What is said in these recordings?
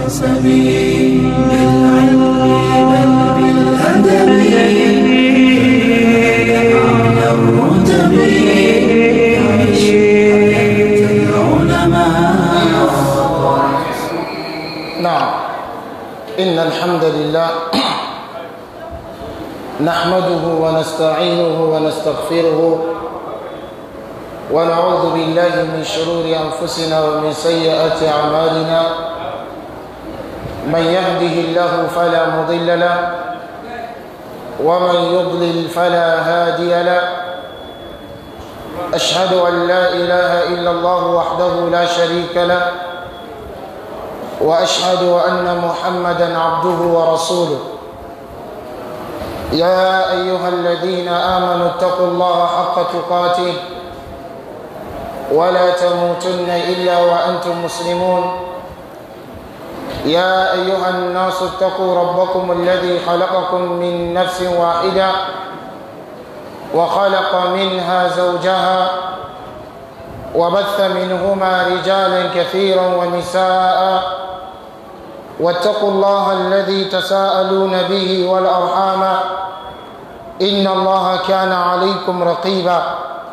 بالنسب بالعلم بل بالأدب أعلى الرتب عيش حياة العلماء نعم إن الحمد لله نحمده ونستعينه ونستغفره ونعوذ بالله من شرور أنفسنا ومن سيئات أعمالنا من يهده الله فلا مضل له ومن يضلل فلا هادي له أشهد أن لا إله إلا الله وحده لا شريك له واشهد ان محمدا عبده ورسوله يا ايها الذين امنوا اتقوا الله حق تقاته ولا تموتن الا وانتم مسلمون يا ايها الناس اتقوا ربكم الذي خلقكم من نفس واحده وخلق منها زوجها وبث منهما رجالا كثيرا ونساء واتقوا الله الذي تساءلون به والأرحام إن الله كان عليكم رقيبا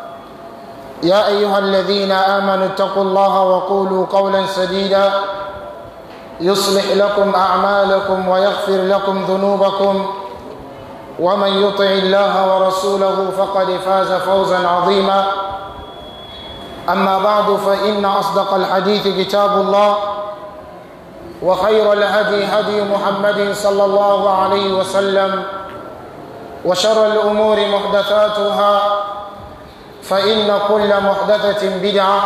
يا أيها الذين آمنوا اتقوا الله وقولوا قولا سديدا يصلح لكم أعمالكم ويغفر لكم ذنوبكم ومن يطع الله ورسوله فقد فاز فوزا عظيما أما بعد فإن أصدق الحديث كتاب الله وخير الهدي هدي محمد صلى الله عليه وسلم وشر الأمور محدثاتها فإن كل محدثة بدعة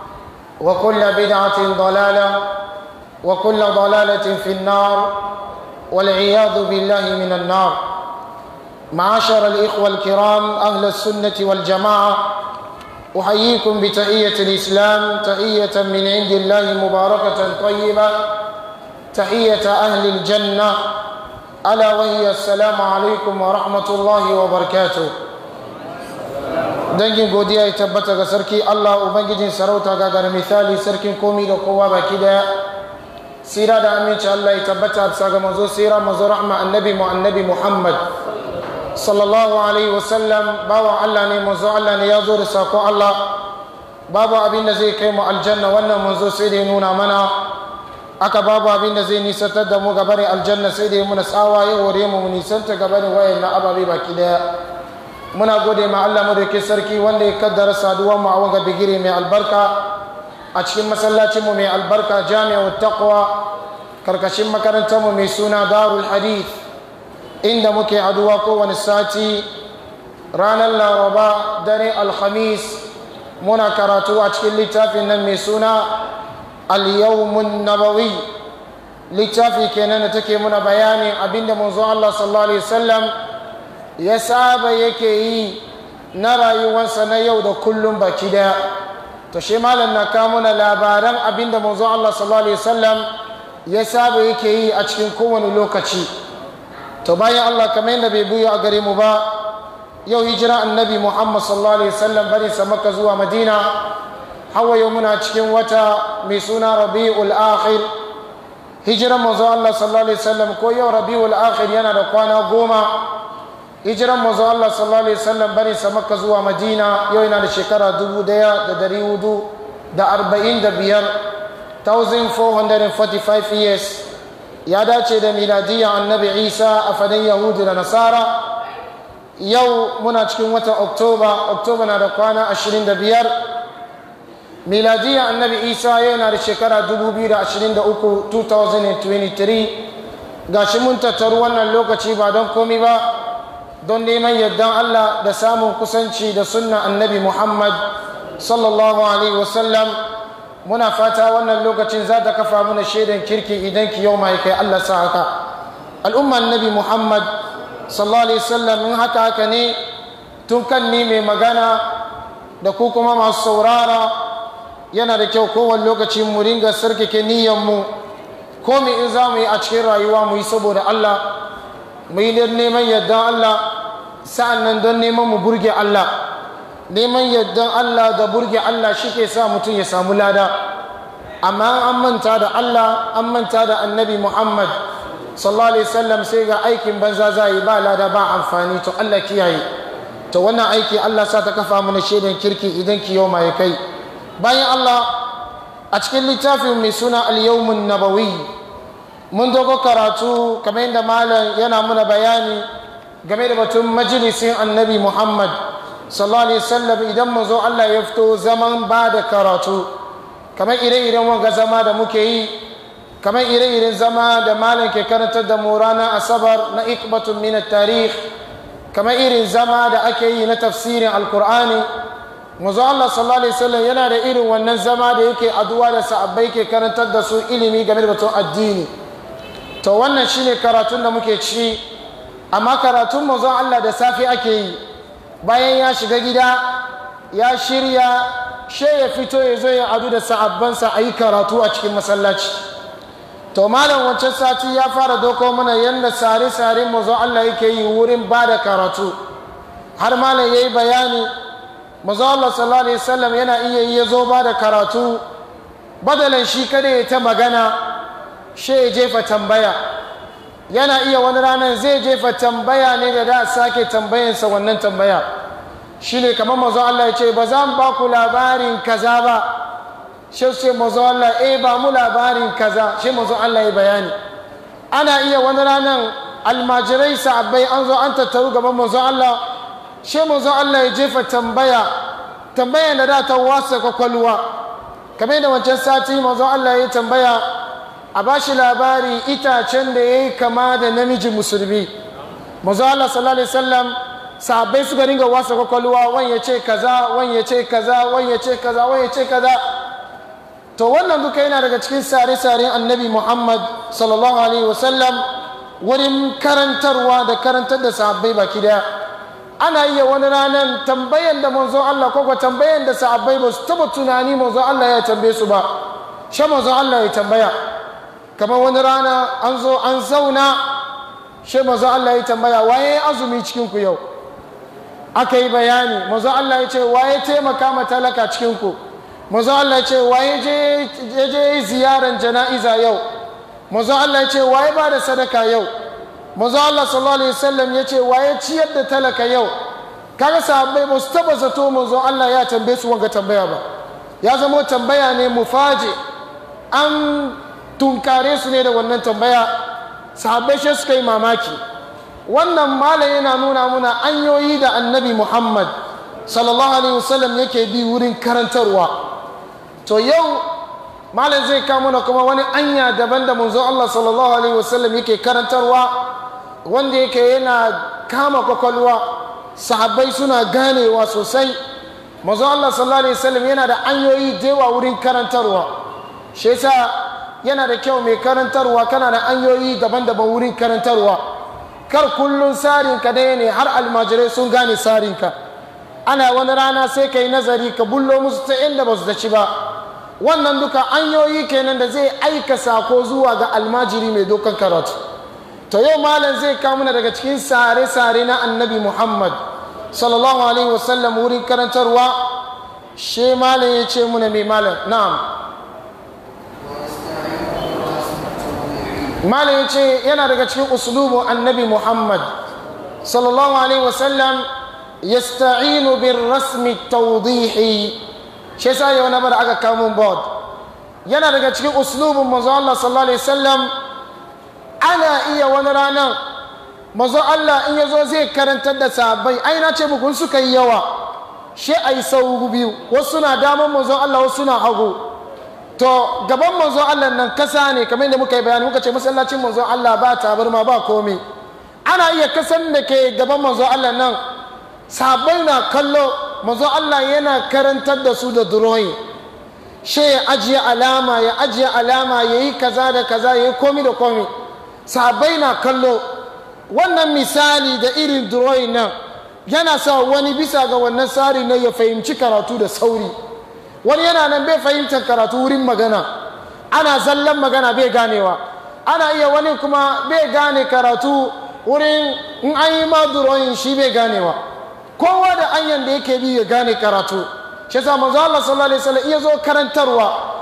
وكل بدعة ضلالة وكل ضلالة في النار والعياذ بالله من النار معاشر الإخوة الكرام أهل السنة والجماعة أحييكم بتحية الإسلام تحية من عند الله مباركة طيبة تحية أهل الجنة ألا وهي السلام عليكم ورحمة الله وبركاته dangin godiya ya tabbata ga sarki Allah ubangijin sarauta ga gar misali sarkin komi da kowa baki daya sira da aminci Allah ya tabbata bisa ga manzo sira manzo rahma annabi mu annabi Muhammad sallallahu alaihi wasallam bawa Allah ne manzo Allah ne ya zo da sako Allah babu abin da zai kai mu aljanna wannan manzo sai da ya nuna mana aka babu abin da zai nisantar da mu gabarin aljanna sai da ya muna tsawa ya hore mu mu nisanta gabarin wayan na ababe baki daya muna gode ma Allah mu da ke sarki wanda ya kaddara saduwar mu a wanga bigire mai albarka a cikin masallacin mu mai albarka jami'ar taqwa karkashin makarantar mu mai suna darul hadith inda muke haduwa kowane sati ranar laraba dare alhamis muna karatu a cikin littafin nan mai suna al-yawmun nabawi littafi kenan da take muna bayanin abinda manzo Allah sallallahu alaihi wasallam ya saba yake yi na rayuwarsa na yau da kullum baki daya to shi malam na kawo muna labaran abinda manzo Allah sallallahu alaihi wasallam ya saba yake yi a cikin kowane lokaci to bayan Allah kamar yadda bai buya a gare mu ba yau hijira annabi Muhammad sallallahu alaihi wasallam bari sa Makka zuwa Madina hawa yau muna cikin wata mai suna Rabiul Akhir hijiran manzo Allah sallallahu alaihi wasallam ko yau Rabiul Akhir yana da kwana goma hijiran manzo Allah sallallahu alaihi wasallam bari sa Makka zuwa Madina yau yana da shekara dubu daya da dari hudu da arba'in da biyar 1445 years ya dace da miladiyyar annabi isa a fadin yahudu da nasara yau muna cikin watan oktoba oktoba na da kwana 25 miladiyyar annabi isa yana da shekara 2023 2023 gashi mun tattaru wannan lokaci ba don komi ba don neman yardan allah da samun kusanci da sunna annabi muhammad sallallahu alaihi wasallam muna fata wannan lokacin za ta kafa mana shaidan kirki idan ki yau mai kai Allah sa haka al'umman nabi Muhammad sallallahu alaihi wasallam in haka haka ne tun kan ni mai magana da ku kuma masu saurara yana da kyau kowane lokaci mu ringa sarkake niyyar mu ko me in za mu yi a cikin rayuwa mu yi saboda Allah mu yi don neman yardan Allah sa'an nan don neman mu burge Allah neman yardan Allah da burge Allah shi ke sa mutum ya samu lada amma an manta da Allah an manta da annabi Muhammad sallallahu alaihi wasallam sai ga aikin banza za yi ba lada ba amfani to Allah kiyaye to wannan aiki Allah sa ta kafa mana shaidan kirki idan kiyoma ya kai bayan Allah a cikin littafin mai suna al-yawmun nabawi mun dogo karatu kamar yadda malam yana muna bayani game da batun majalisin annabi Muhammad sallallahu alaihi wasallam idan mu zo Allah ya fito zaman ba da karatu kamar ire-iren wanga zama da muke yi kamar ire-iren zama da malam ke karantar da mu ranar asabar na ikbatun min tarih kamar irin zama da ake yi na tafsirin alkur'ani mazu Allah sallallahu alaihi wasallam yana da irin wannan zama da yake addu'a da sahabbai ke karantar da su ilimi game da batun addini to wannan shine karatun da muke ci amma karatun mazu Allah da safe ake yi bayan ya shiga gida ya shirya she ya fito ya zo ya adu da sahabbansa a yi karatu a cikin masallaci to malam wancan sati ya fara doko mana yadda sare-sare mazo Allah yake yi wurin ba da karatu har malam ya yi bayani mazo Allah sallallahu alaihi wasallam yana iya yi ya zo ba da karatu badalan shi kada ya ta magana she ya jefa tambaya yana iya wani ranar zai jefa tambaya ne da da sake tambayansa wannan tambaya shi ne kamar mazo Allah ya ce ba za mu ba ku labarin kaza ba shi ce mazo Allah eh ba mu labarin kaza shi mazo Allah ya bayani ana iya wani ranar almajirai sa'abbai an zo an tattaru gaban mazo Allah shi mazo Allah ya jefa tambaya tambaya da da ta wasa kwakwalwa kamar yadda wancan sati mazo Allah ya tambaya a ba shi labari itacen da ya yi kama da namiji musulmi mazo Allah sallallahu alaihi wasallam sahabbai suka ringa wasa kwakwalwa wani ya ce kaza wani ya ce kaza wani ya ce kaza wani ya ce kaza to wannan duka yana daga cikin sare-saren annabi muhammad sallallahu alaihi wasallam wurin karantarwa da karantar da sahabbai baki daya ana iya wani ranar tambayan da manzo Allah ko tambayan da sahabbai ba su taba tunani manzo Allah ya tambaye su ba shi manzo Allah ya tambaya kamar wani rana an zo an zauna shi manzo Allah ya tambaya waye azumi cikin ku yau aka yi bayani manzo Allah ya ce waye taimaka ma talaka cikin ku manzo Allah ya ce waye je je ziyaran jana'iza yau manzo Allah ya ce waye ba da sadaka yau manzo Allah sallallahu alaihi wasallam ya ce waye ciyar da talaka yau kaga sahabbai ba su taba zato manzo Allah ya tambaye su wanga tambaya ba ya zama tambaya ne mufaje an tunkare su ne da wannan tambaya sahabbai shi suka yi mamaki wannan malam yana nuna muna anyoyi da annabi muhammad sallallahu alaihi wasallam yake bi wurin karantarwa to yau malam zai kawo mana kuma wani anya daban da manzo Allah sallallahu alaihi wasallam yake karantarwa wanda yake yana kama kwakwalwa sahabbai suna ganewa sosai manzo Allah sallallahu alaihi wasallam yana da anyoyi da yawa wurin karantarwa shi yasa yana da kyau mai karantarwa kana da anyoyi daban-daban wurin karantarwa kar kullun sarinka daya ne har almajirai sun gane sarinka ana wani rana sai ka yi nazari ka bullo musu ta inda ba su daci ba wannan duka anyoyi kenan da zai aika sako zuwa ga almajiri mai dokan karatu to yau malam zai kamuna daga cikin sare-sare na annabi muhammad sallallahu alaihi wasallam wurin karantarwa shi malam ya ce muna mai malam na'am malam ya ce yana daga cikin uslubun annabi muhammad sallallahu alaihi wasallam yasta'inu bin rasmi tawdihi shi yasa yau na bada aka kamun board yana daga cikin uslubun manzo Allah sallallahu alaihi wasallam ana iya wani ranar manzo Allah in yazo zai karantar da sahabbai ai na ce muku suka yi yawa shi ai sau biyu wasu na daman manzo Allah wasu na hagu to gaban manzo Allah nan kasa ne kamar yadda muka yi bayani muka ce masallacin manzo Allah ba tabarma ba komai ana iya kasan da ke gaban manzo Allah nan sabai na kallo manzo Allah yana karantar da su da drawing she ya ajiye alama ya ajiye alama ya yi kaza da kaza ya yi komi da komi sabai na kallo wannan misali da irin drawing nan yana sa wani bisa ga wannan tsari na ya fahimci karatu da sauri wani yana nan bai fahimtar karatu wurin magana ana zallan magana bai ganewa ana iya wani kuma bai gane karatu wurin in an yi ma drawing shi bai ganewa kowa da anyan da yake bi ya gane karatu shi yasa manzo Allah sallallahu alaihi wasallam iya zo karantarwa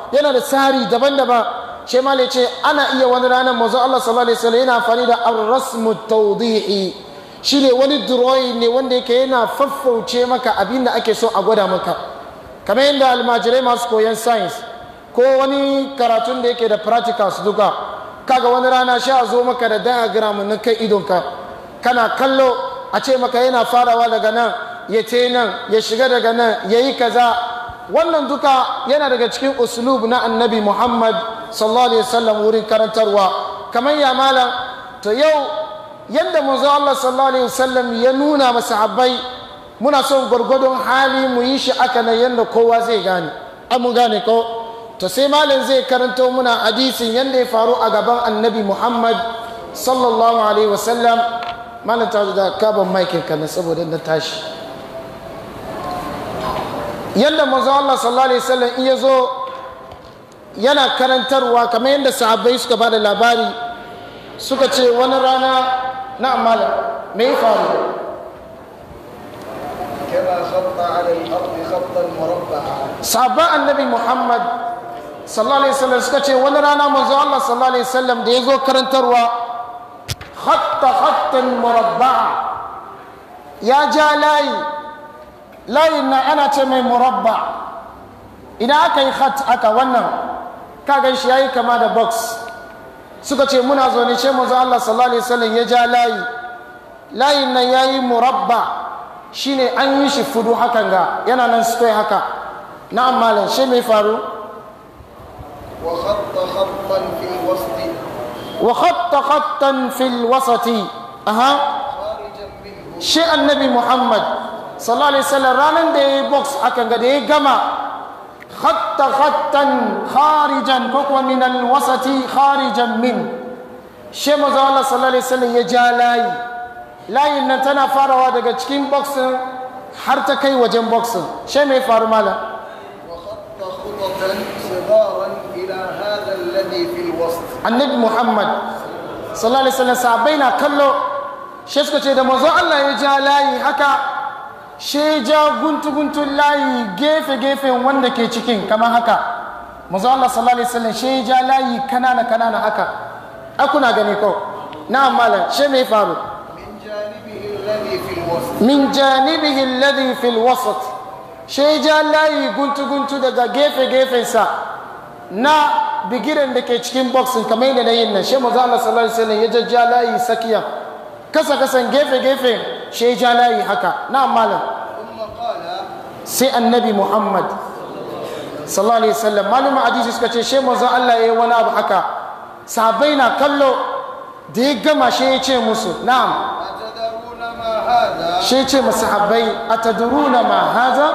yana da tsari daban-daban shi ma ce ana iya wani ranar manzo Allah sallallahu alaihi wasallam yana amfani da ar-rasmu tawdihi shine wani drawing ne wanda yake yana faffauce maka abin da ake so a gwada maka kamar yadda almajirai masu koyon science ko wani karatun da yake da practicals duka kaga wani rana sha zo maka da diagram na kai idonka kana kallo a ce maka yana farawa daga nan ya ce nan ya shiga daga nan ya yi kaza wannan duka yana daga cikin uslub na annabi muhammad sallallahu alaihi wasallam wurin karantarwa kamar ya malam to yau yadda manzo Allah sallallahu alaihi wasallam ya nuna masahabbai muna son gwargwadon hali mu yi shi aka nan yadda kowa zai gane an mu gane ko to sai malam zai karanto muna hadisin yadda ya faru a gaban annabi muhammad sallallahu alaihi wasallam malam ta da kaban maikin kana saboda na tashi yadda manzo Allah sallallahu alaihi wasallam iya zo yana karantarwa kamar yadda sahabbai suka bada labari suka ce wani rana na amala me ya faru كما خط على الأرض خطا مربعا sahabban annabi muhammad sallallahu alaihi wasallam suka ce wani rana manzo Allah sallallahu alaihi wasallam da ya zo karantarwa khatta khattan murabba'a ya ja layi layin na ana ce mai murabba idan aka yi khat aka wannan ka gan shi yayi kama da box suka ce muna zo ne ce manzo Allah sallallahu alaihi wasallam ya ja layi layin nan yayi murabba shine an yi shi fudu hakan ga yana nan square haka na'am malam shi mai faru وخط خطا في الوسط wa khatta khattan fil wasati aha خارجا منه shi annabi muhammad sallallahu alaihi wasallam ranan da yayi box akan ga da ya gama khatta khattan kharijan ko kuma min al wasati kharijan min shi manzo Allah sallallahu alaihi wasallam ya ja layi layin nan tana farawa daga cikin boxin har ta kai wajen boxin shi mai faru malam وخط خططا صغارا إلى هذا الذي في الوسط annabi muhammad sallallahu alaihi wasallam sahabbai na kallo shi suka ce da manzo Allah ya ja layi haka shi ja guntu guntun layi gefe gefen wanda ke cikin kamar haka manzo Allah sallallahu alaihi wasallam shi ja layi kanana kanana haka ai kuna gani ko na'am malam shi me faru من جانبه الذي في الوسط min janibihi alladhi fil wasat shi ja layi guntu guntu daga gefe gefensa na bigiren da ke cikin boxin kamar yadda na yin nan shi maza Allah sallallahu alaihi wasallam ya jajja layi sakiya kasa kasan gefe gefe shi ja layi haka na malam ثم قال sai annabi Muhammad sallallahu alaihi wasallam maluma hadisi suka ce shi maza Allah ya yi wani abu haka sahabbai na kallo da ya gama shi ya ce musu na'am أتدرون ما هذا shi ce masahabbai a taduruna ma haza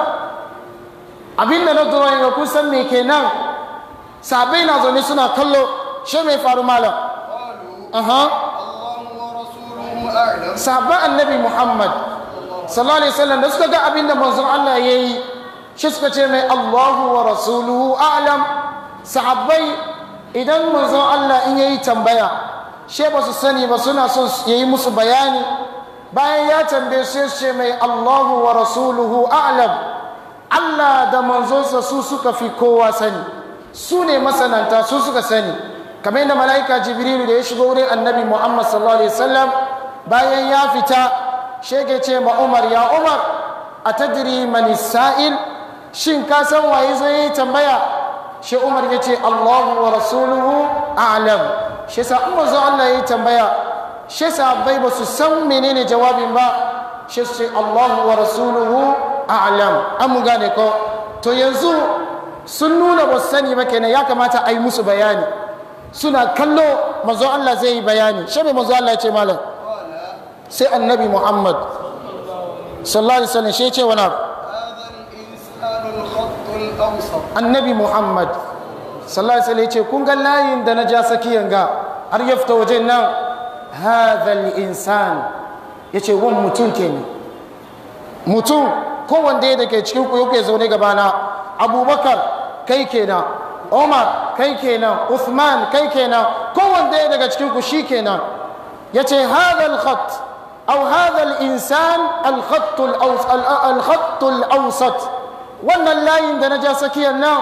abinda na drawing ga kusan me kenan sahabbai na zaune suna kallo shi mai faru malam قالوا aha الله ورسوله أعلم sahabban annabi muhammad sallallahu alaihi wasallam da suka ga abinda manzon Allah ya yi shi suka ce mai Allahu wa rasuluhu a'lam sahabbai idan manzon Allah in yayi tambaya she ba su sani ba suna son ya yi musu bayani bayan ya tambaye su su ce mai Allahu wa rasuluhu a'lam Allah da manzonsa su suka fi kowa sani su ne masananta su suka sani kamar yadda mala'ika jibrilu da ya shigo wurin annabi muhammad sallallahu alaihi wasallam bayan ya fita shege ce ma umar ya umar a tadiri mani sa'il shin ka san waye zai yi tambaya shi umar ya ce allahu wa rasuluhu a'lam shi sa umar zo allah ya yi tambaya shi sahabbai ba su san menene jawabin ba shi su ce allahu wa rasuluhu a'lam an mu gane ko to yanzu sun nuna ba su sani ba kenan ya kamata a yi musu bayani suna kallo mazo Allah zai yi bayani shi ne mazo Allah ya ce malam قال sai annabi Muhammad sallallahu alaihi wasallam shi ya ce wani abu هذا الإنسان الخط الأوسط annabi Muhammad sallallahu alaihi wasallam ya ce kun ga layin da na ja sakiyan ga har ya fita wajen nan hadha insan ya ce wani mutum kenan mutum kowanne ya dake cikin ku yake zaune gabana abubakar kai kenan umar kai kenan uthman kai kenan kowanne ya daga cikin ku shi kenan ya ce hadha al-khat aw hadha al-insan al-khat al-awsat wannan layin da na ja sakiyar nan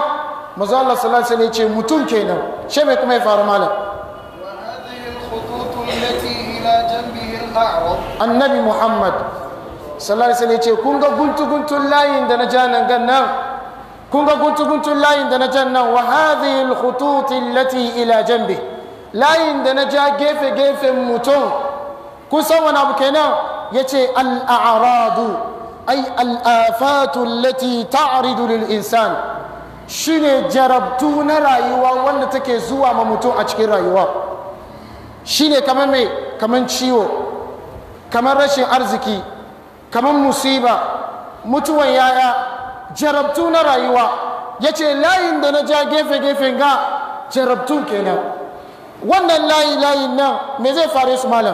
manzo Allah sallallahu alaihi wasallam ya ce mutum kenan she mai kuma ya faru malam وهذه الخطوط التي إلى جنبه الأعرض annabi muhammad sallallahu alaihi wasallam ya ce kun ga guntu guntun layin da na ja nan gan nan kun ga guntu guntun layin da na jan nan wa hadhihi alkhutut allati ila janbi layin da na ja gefe gefen mutum kun san wani abu kenan yace al-a'radu ay al-afatu allati ta'ridu lil insan shine jarabtu na rayuwa wanda take zuwa ma mutum a cikin rayuwa shine kamar mai kamar ciwo kamar rashin arziki kamar musiba mutuwan yaya jarabtu na rayuwa ya ce layin da na ja gefe-gefen ga jarabtu kenan wannan layi layin nan me zai fare su malam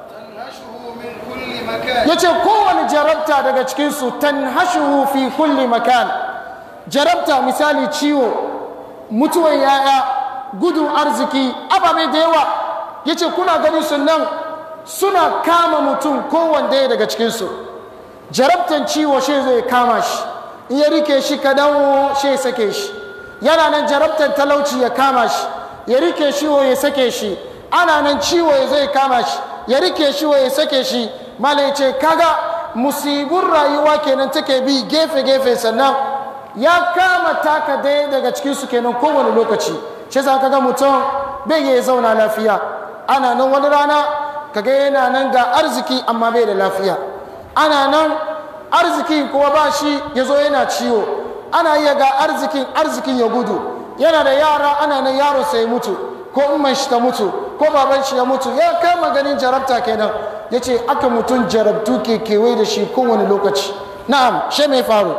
تنهشه من كل مكان ya ce kowane jarabta daga cikinsu tanhashuhu fi kulli makan jarabta misali ciwo mutuwan yaya gudun arziki ababe da yawa ya ce kuna gani su nan suna kama mutum kowanne daga cikinsu jarabtan ciwo shi zai kama shi in ya rike shi kadan shi ya sake shi yana nan jarabtan talauci ya kama shi ya rike shi wa ya sake shi ana nan ciwo ya zai kama shi ya rike shi wa ya sake shi malai ce kaga musibin rayuwa kenan take bi gefe-gefe sannan ya kama taka daya daga cikinsu kenan kowane lokaci shi za kaga mutum bai iya zauna lafiya ana nan wani rana kaga yana nan ga arziki amma bai da lafiya ana nan arzikin kuma ba shi ya zo yana ciwo ana iya ga arzikin arzikin ya gudu yana da yara ana nan yaro sai mutu ko umman shi ta mutu ko baban shi ya mutu ya kama ganin jarabta kenan ya ce aka mutum jarabtu ke kewaye da shi kowane lokaci na'am shi mai faru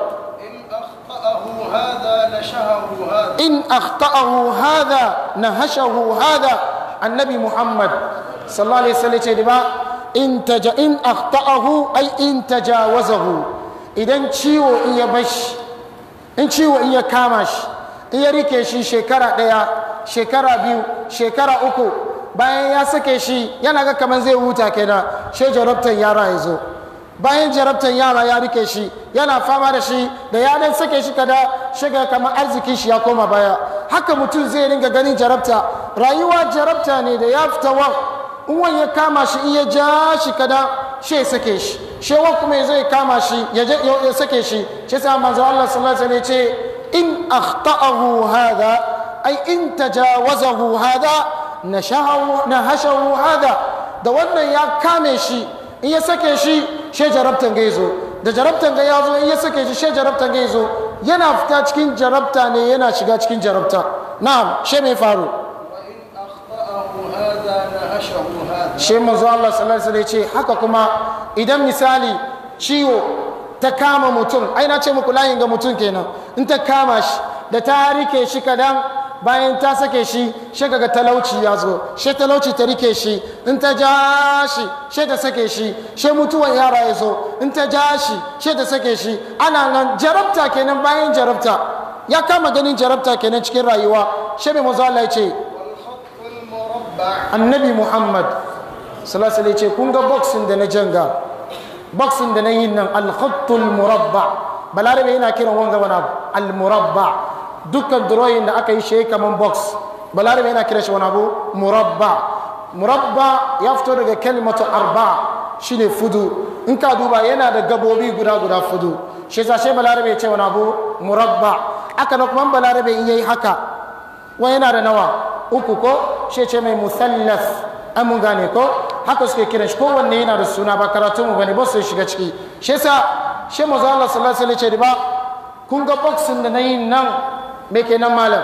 إن أخطأه هذا نشهه هذا in akhta'ahu hadha nahashahu hadha annabi muhammad sallallahu alaihi wasallam ce da ba in taja in akhta'ahu ay in tajawazahu idan ciwo in ya bashi in ciwo in ya kama shi in ya rike shi shekara daya shekara biyu shekara uku bayan ya sake shi yana ga kamar zai huta kenan shi jarabtan yara ya zo bayan jarabtan yara ya rike shi yana fama da shi da ya dan sake shi kada shiga kamar arzikin shi ya koma baya haka mutum zai ringa ganin jarabta rayuwa jarabta ne da ya fita wa in wani ya kama shi in ya ja shi kada shi ya sake shi shewa kuma zai kama shi ya je- ya sake shi shi sa manzo Allah sallallahu alaihi wasallam ya ce in akhta'ahu hadha ay in tajawazahu hadha nashahu nahashahu hadha da wannan ya kame shi in ya sake shi she jarabtan ga yazo da jarabtan ga yazo in ya sake shi she jarabtan ga yazo yana fita cikin jarabta ne yana shiga cikin jarabta na'am she mai faru وإن أخطأه هذا نهشه هذا she manzo Allah sallallahu alaihi wasallam ya ce haka kuma idan misali ciwo ta kama mutum ai na ce muku layin ga mutum kenan in ta kama shi da ta rike shi kadan bayan ta sake shi shi kaga talauci ya zo she talauci ta rike shi in ta ja shi she ta sake shi she mutuwan yara ya zo in ta ja shi she ta sake shi ana nan jarabta kenan bayan jarabta ya kama ganin jarabta kenan cikin rayuwa she mai manzo Allah ya ce والخط المربع annabi muhammad salasala ce kun ga boxing da na janga boxing da na yin nan alkhattul murabba balarabe yana kiran wanga wani abu almurabba dukkan drawing da aka yi shi kaman box balarabe yana kiran shi wani abu murabba murabba ya fito daga kalimatu arba shine fudu in ka duba yana da gabobi guda guda fudu shi yasa shi balarabe ya ce wani abu murabba aka na kuma balarabe in yayi haka wani yana da nawa uku ko shi ce mai musallas an mun gane ko haka suke kiran shi kowanne yana da suna ba karatu mu bane ba su shiga ciki shi yasa shi manzo Allah sallallahu alaihi wasallam ce ba kun ga boxing da nayi nan me kenan malam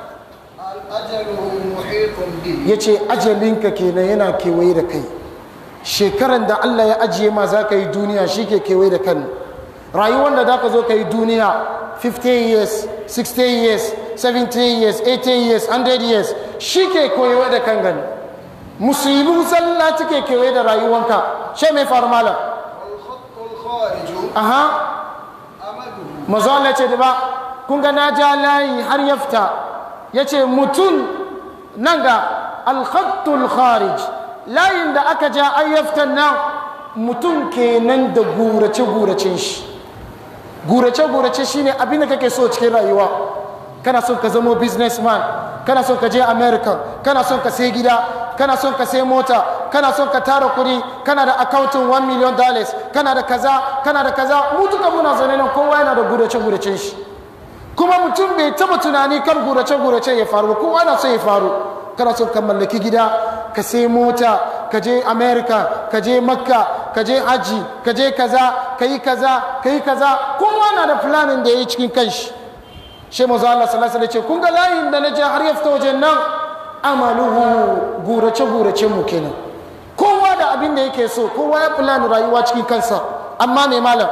أجله محيط به yace ajalinka kenan yana kewaye da kai shekaran da Allah ya ajiye ma za ka yi duniya shi ke kewaye da kan rayuwar da za ka zo ka yi duniya 50 years 60 years 70 years 80 years 100 years shi ke kewaye da kan gani musulmi zalla take kewaye da rayuwanka shi mai faru malam والخط الخارج aha أمده mazo Allah ce da ba kun ga na ja layi har ya fita ya ce mutum nan ga alkhattul kharij layin da aka ja an ya fita nan mutum kenan da gurace-guracen shi gurace-gurace shine abin da kake so cikin rayuwa kana son ka zamo businessman kana son ka je america kana son ka sai gida kana son ka sai mota kana son ka tara kuɗi kana da accountin 1 million dollars kana da kaza kana da kaza mu duka muna zaune nan kowa yana da gurace guracen shi kuma mutum bai taba tunani kan gurace gurace ya faru ba kowa na so ya faru kana son ka mallaki gida ka sai mota ka je america ka je makka ka je haji ka je kaza ka yi kaza ka yi kaza kowa na da planin da ya yi cikin kanshi shi mazu Allah sallallahu alaihi ce kun ga layin da na je har ya fita wajen nan amaluhu gurace gurace mu kenan kowa da abin da yake so kowa ya plan rayuwa cikin kansa amma mai malam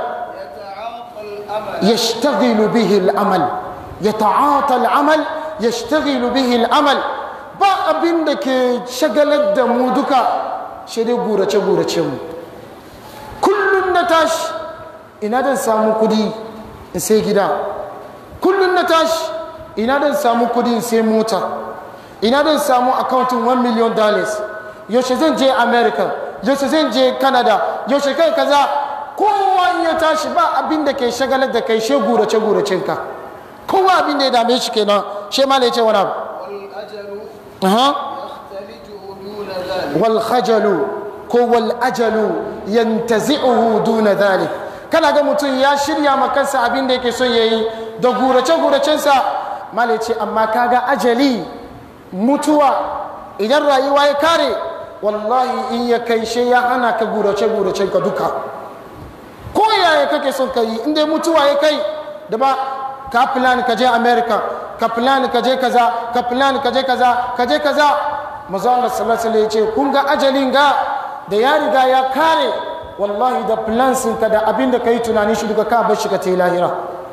يتعاطى الأمل يشتغل به العمل يتعاطى العمل يشتغل به العمل ba abin da ke shagalar da mu duka shi dai gurace gurace mu kullum na tashi ina dan samu kudi in sai gida kullum na tashi ina dan samu kudi in sai mota ina dan samu accounting 1 million dollars yaushe zan je america yaushe zan je canada yaushe kai kaza kowa in ya tashi ba abin da ke shagalar da kai she gurace guracen ka kowa abin da ya dame shi kenan she ma ya ce wani abu والأجل Aha. يختلجه دون ذلك wal khajalu ko wal ajalu yantazi'uhu duna dhalik kana ga mutum ya shirya ma kansa abin da yake son yayi da gurace guracensa mala ce amma kaga ajali mutuwa idan rayuwa ya kare wallahi in ya kai she ya hana ka gurace guracen ka duka ko yaya kake son ka yi inda mutuwa ya kai da ba ka plan ka je america ka plan ka je kaza ka plan ka je kaza ka je kaza manzo Allah sallallahu alaihi wasallam ya ce kun ga ajalin ga da ya riga ya kare wallahi da plans ka da abin da kai tunani shi duka ka bar shi ka tayi lahira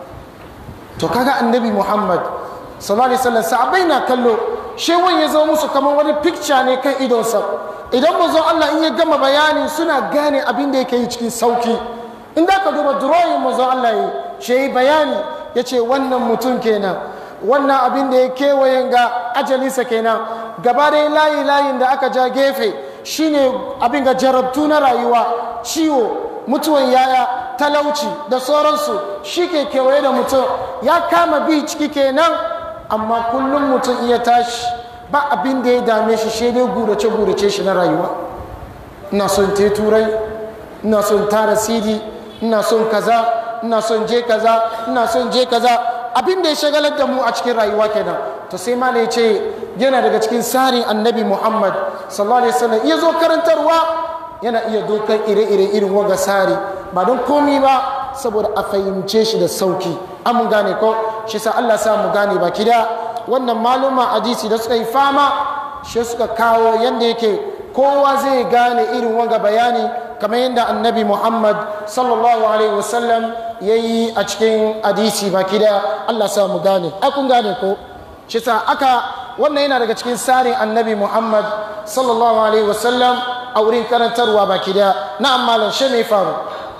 to kaga annabi Muhammad sallallahu alaihi wasallam sahabbai na kallo shewan ya zo musu kamar wani picture ne kan idonsa idan manzo Allah in ya gama bayani suna gane abin da yake yi cikin sauki in da ka duba drawing manzo Allah yi shi yi bayani ya ce wannan mutum kenan wannan abin da ya kewayen ga ajalinsa kenan gaba da layi layin da aka ja gefe shine abin ga jarabtu na rayuwa ciwo mutuwan yaya talauci da sauransu shi ke kewaye da mutum ya kama bi ciki kenan amma kullum mutum iya tashi ba abin da ya dame shi shi dai gurace gurace shi na rayuwa ina son te turai ina son tara cd ina son kaza ina son je kaza ina son je kaza abin da ya shagalar da mu a cikin rayuwa kenan to sai ma ya ce yana daga cikin tsarin annabi muhammad sallallahu alaihi wasallam iya zo karantarwa yana iya dokar ire-ire irin waga sari ba don komi ba saboda a fahimce shi da sauki an mun gane ko shi sa Allah sa mu gane baki da wannan maluma hadisi da suka yi fama shi suka kawo yanda yake kowa zai gane irin waga bayani kamar yadda annabi Muhammad sallallahu alaihi wasallam ya yi a cikin hadisi baki da Allah sa mu gane ai kun gane ko shi sa aka wannan yana daga cikin tsarin annabi Muhammad sallallahu alaihi wasallam a wurin karantarwa baki da na'am malam shi mai faru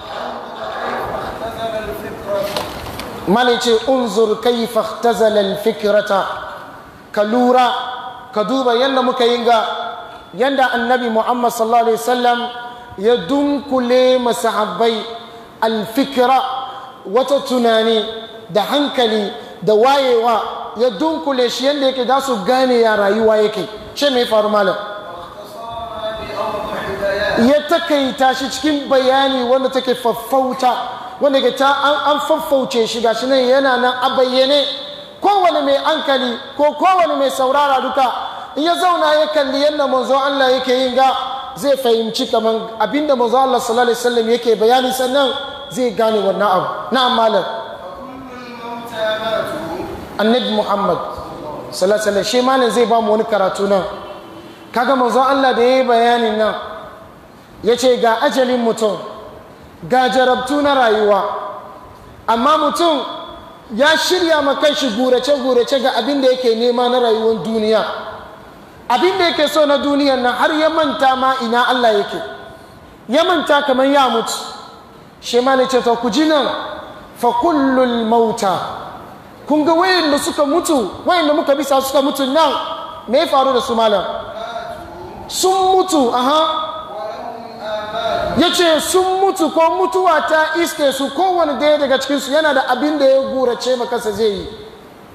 اختزل الفكرة malai ce unzur kaifa ihtazala alfikrata ka lura ka duba yadda muka yi ga yadda annabi muhammad sallallahu alaihi wasallam ya dunkule masahabbai alfikira wata tunani da hankali da wayewa ya dunkule shi yadda yake za su gane ya rayuwa yake ce mai faru malam واختصارها بأوضح بيان ya takaita shi cikin bayani wanda take faffauta wanda ke ta an, an faffauce shi gashi nan yana nan a bayyane kowane mai hankali ko kowane mai saurara duka in ya zauna ya kalli yadda manzo Allah yake yin ga zai fahimci kaman abinda manzo Allah sallallahu alaihi wasallam yake bayani sannan zai gane wannan abu na'am malam فكل الموتى ماتوا annabi Muhammad sallallahu alaihi wasallam shi malam zai ba mu wani karatu nan kaga manzo Allah da yayi bayanin nan yace ga ajalin mutum ga jarabtu na rayuwa amma mutum ya shirya ma kanshi gurace-gurace ga abin da yake nema na rayuwar duniya abin da yake so na duniyan nan har ya manta ma ina Allah yake ya manta kamar ya mutu shi ma ne ce to ku ji nan fa kullul mauta kun ga wayanda suka mutu wayanda muka bisa suka mutu nan me ya faru da su malam sun mutu aha ya ce sun mutu ko mutuwa ta iske su kowane daya daga cikinsu yana da abin da ya gurace makasa zai yi ko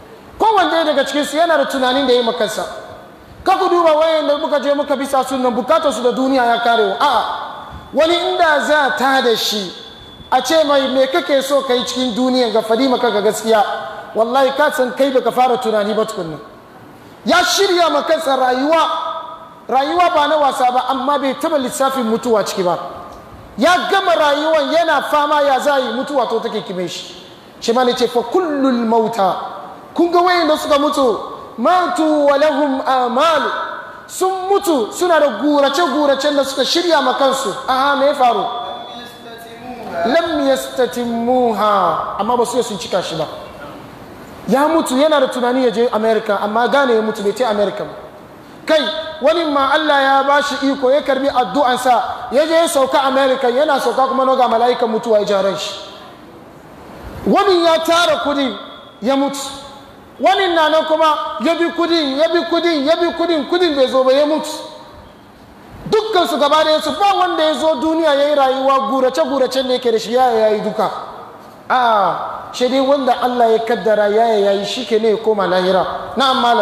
kowanne daga cikinsu yana da tunanin da ya yi makansa ka ku duba wayan da muka je muka bisa sunan bukatar su da duniya ya karewa a'a wani inda za ta da shi a ce mai me kake so ka yi cikin duniya ga fadi maka ga gaskiya wallahi ka san kai baka fara tunani ba tukunna ya shirya ma kansa rayuwa rayuwa ba na wasa ba amma bai taba lissafin mutuwa ciki ba ya gama rayuwan yana fama ya za yi mutuwa to take kime shi shi ma ne ce fa kullul mauta kun ga wayan da suka mutu matu wa lahum amalu sun mutu suna da gurace guracen da suka shirya ma kansu aha me ya faru lam yastatimmuha amma ba su yi sun cika shi ba ya mutu yana da tunani ya je america amma gane ya mutu bai ce america ba kai wani ma Allah ya ba shi iko ya karbi addu'ansa ya je ya sauka america yana sauka kuma noga mala'ikan mutuwa ya jaran shi wani ya tara kudi ya mutu wani na nan kuma ya bi kudin ya bi kudin ya bi kudin kudin bai zo ba ya mutu dukkan su gaba da su ba wanda ya zo duniya ya yi rayuwa gurace gurace ne yake da shi ya yi duka a shi dai wanda Allah ya kaddara ya yayi shi ke ne ya koma lahira na'am malam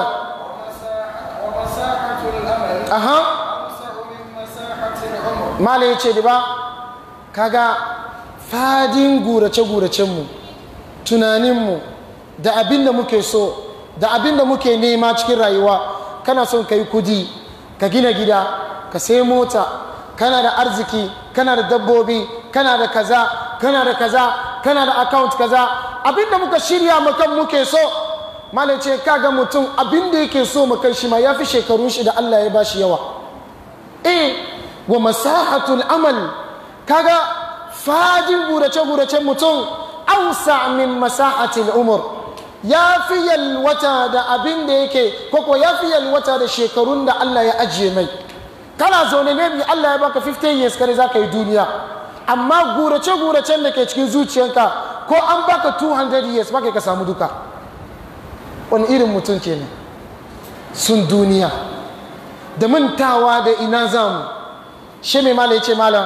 ومساحة الأمل aha أوسع من مساحة العمر malam ya ce da ba kaga fadin gurace-guracenmu tunaninmu da abin da muke so da abin da muke nema cikin rayuwa kana son ka yi kudi ka gina gida ka sai mota kana da arziki kana da dabbobi kana da kaza kana da kaza kana da account kaza abin da muka shirya makan muke so malam ce kaga mutum abin da yake so makan shi ma ya fi shekarun shi da Allah ya bashi yawa eh wa masahatul amal kaga fadin gurace-guracen mutum ausa min masahatil umur ya fi yalwata da abin da yake koko ya fi yalwata da shekarun da Allah ya ajiye mai kana zaune ne bi Allah ya baka 15 years kare za ka yi duniya amma gurace-guracen da ke cikin zuciyanka ko an baka 200 years baka ka samu duka wani irin mutum kenan sun duniya da mantawa da ina zamu shi mai mala ya ce mala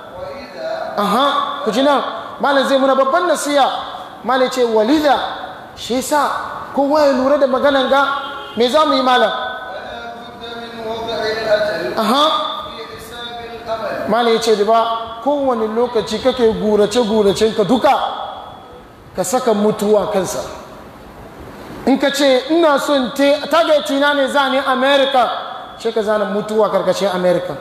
aha ku ji nan mala zai muna babban nasiya mala ya ce walida shi sa kowa ya lura da maganan ga me za mu yi mala ولا بد من وضع الأجل aha في حساب الأمل mala ya ce da ba kowane lokaci kake gurace ka duka ka saka mutuwa kansa in ka ce ina son te targeti na ne za ni america shi ka zana mutuwa karkashin america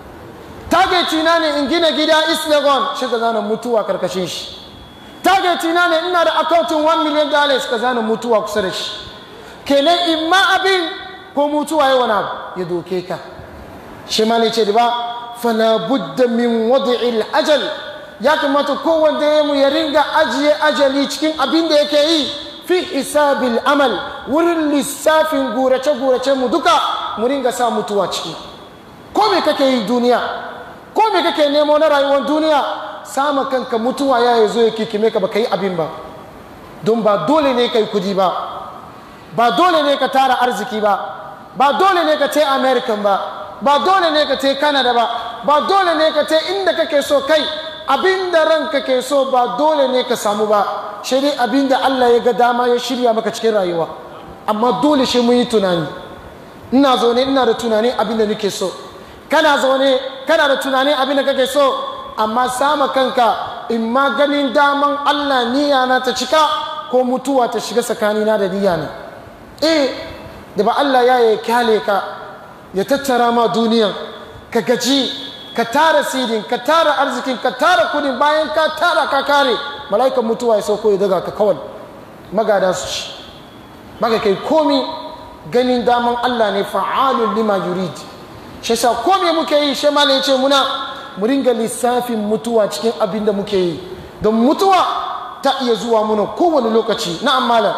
targeti na ne in gina gida east legon shi ka zana mutuwa karkashin shi targeti na ne ina da akautin 1 million dollars ka zana mutuwa kusa da shi kenan in ma abin ko mutuwa yi wani abu ya doke ka shi ma ne ce da ba fala budda min wadi'il ajal ya kamata kowanne ya mu ya ringa ajiye ajali cikin abin da yake yi fi hisabil amal wurin lissafin gurace-gurace mu duka mu ringa sa mutuwa ciki ko me kake yi duniya ko me kake nemo na rayuwar duniya sama kanka mutuwa ya zo ya kikime ka baka yi abin ba don ba dole ne ka yi kudi ba ba dole ne ka tara arziki ba ba dole ne ka te american ba ba dole ne ka te canada ba ba dole ne ka te inda kake so kai abinda ranka ke so ba dole ne ka samu ba shi dai abinda allah ya ga dama ya shirya maka cikin rayuwa amma dole shi mun yi tunani ina zaune ina da tunani abinda nake so kana zaune kana da tunani abinda kake so amma sama kanka in ma ganin daman allah niyya na ta cika ko mutuwa ta shiga tsakanina da niyya na eh da ba Allah ya yi kyale ka ya tattara ma duniyan ka gaji ka tara sidin ka tara arzikin ka tara kudin bayan ka tara ka kare mala'ikan mutuwa ya sauko ya daga ka kawai magada su ci baka kai komi ganin daman Allah ne fa'alun lima yurid shi sa komi muke yi shi malai ce muna mu ringa lissafin mutuwa cikin abin da muke yi don mutuwa ta iya zuwa muna kowane lokaci na'am malam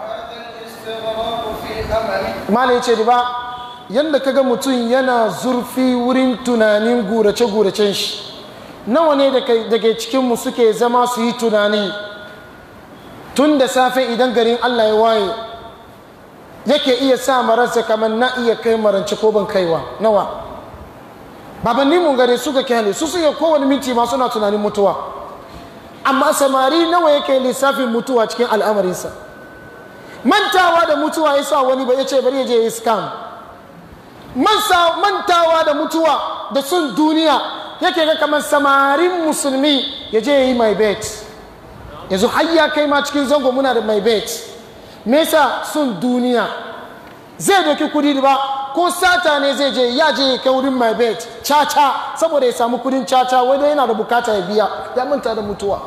وهذا الاستغراق في أمل malam ya ce da ba yadda kaga mutum yana zurfi wurin tunanin gurace-guracen shi nawa ne daga cikinmu suke zama su yi tunani tun da safe idan garin allah ya waye yake iya sa mararsa kamar na iya kai maranci ko ban kaiwa nawa babannin mu gare suka kyale su suke kowane minti ma suna tunanin mutuwa amma samari nawa yake lissafin mutuwa cikin al'amarinsa mantawa da mutuwa ya sa wani ba ya ce bari ya je ya yi scam Mansa- mantawa da mutuwa da sun duniya yake ga kamar samarin musulmi ya je ya yi my bet yanzu har ya kai ma cikin zango muna da my bet me yasa sun duniya zai doki kudi da ba ko sata ne zai je ya je ya kai wurin my bet caca saboda ya samu kudin caca wai dai yana da bukata ya biya ya manta da mutuwa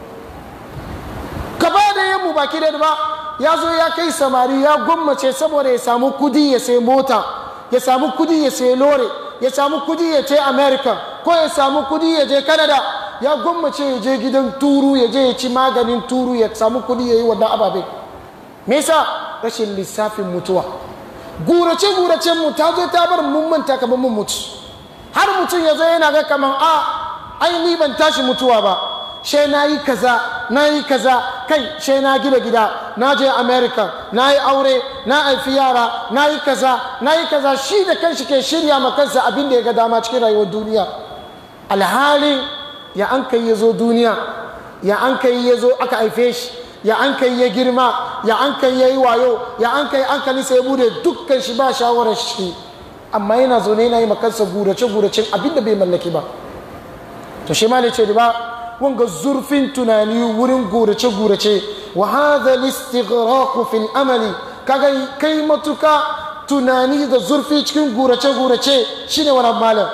gaba da yin mu baki da ba ya zo ya kai samari ya gwammace saboda ya samu kudi ya sai mota ya samu kudi ya sai lore ya samu kudi ya je america ko ya samu kudi ya je canada ya gwammace ya je gidan turu ya je ya ci maganin turu ya samu kudi ya yi wannan ababe me yasa rashin lissafin mutuwa gurace guracen mu ta zo ta bar mun manta kamar mun mutu har mutum ya zo yana ga kamar a ai ni ban tashi mutuwa ba she na yi kaza na yi kaza kai she na gida gida na je america na yi aure na haifi yara na yi kaza na yi kaza shi da kanshi ke shirya ma kansa abin da ya ga dama cikin rayuwar duniya alhali ya an kai ya zo duniya ya an kai ya zo aka haife shi ya an kai ya girma ya an kai ya yi wayo ya an kai an kani sai bude dukkan shi ba shawarar shi amma yana zaune yana yi makansa gurace guracen abin da bai mallaki ba to shi ma ne ce ba wanga zurfin tunani wurin gurace-gurace wa hadha listighraq fil amali kaga kai matuka tunani da zurfi cikin gurace-gurace shine wani malam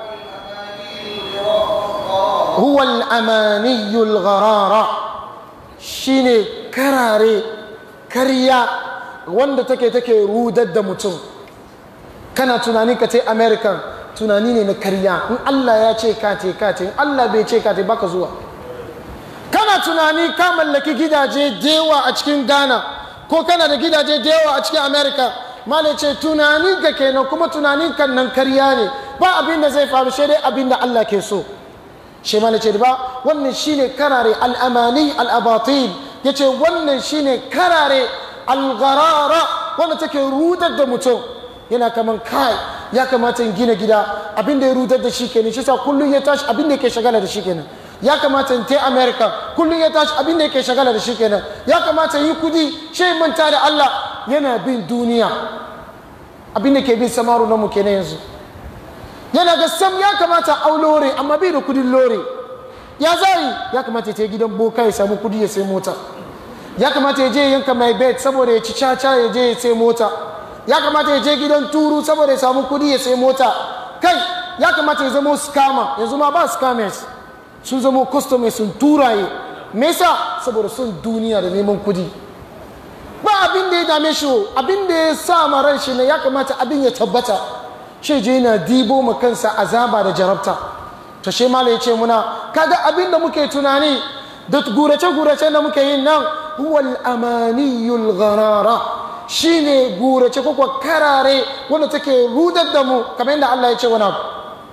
huwa al-amaniyu al-gharara shine karare karya wanda take take rudar da mutum kana tunani ka ce american tunani ne na karya in Allah ya ce ka te ka te in Allah bai ce ka te baka zuwa kana tunani ka mallaki gidaje dewa a cikin Ghana ko kana da gidaje dewa a cikin America mala ce tunani ka kenan kuma tunanin kan nan karya ne ba abin da zai faru sai dai abin da Allah ke so shi mala ce ba wannan shine karare al-amani al-abatil yace wannan shine karare al-gharara wanda take rudar da mutum yana kaman kai ya kamata in gina gida abin da ya rudar da shi kenan shi sa kullum ya tashi abin da yake shagala da shi kenan ya kamata in ta america kullum ya tashi abin da yake shagala da shi kenan ya kamata yi kudi shi manta da allah yana bin duniya abin da ke bin samaru na mu kenan yanzu yana ga sam ya kamata au lore amma bai da kudin lore ya zai ya kamata ya ta gidan boka ya samu kudi ya sai mota ya kamata ya je yanka mai bet saboda ya ci caca ya je ya sai mota ya kamata ya je gidan turu saboda ya samu kudi ya sai mota kai ya kamata ya zama scammer yanzu ma ba scammers sun zama customers sun turaye me yasa saboda sun duniya da neman kudi ba abin da ya dame shi abin da ya sa ma ran shi ne ya kamata abin ya tabbata shi je yana dibo ma kansa azaba da jarabta to shi mala ya ce muna kaga abin da muke tunani da gurace gurace da muke yin nan huwal amaniyul gharara shine gurace ko karare wanda take rudar da mu kamar yadda Allah ya ce wani abu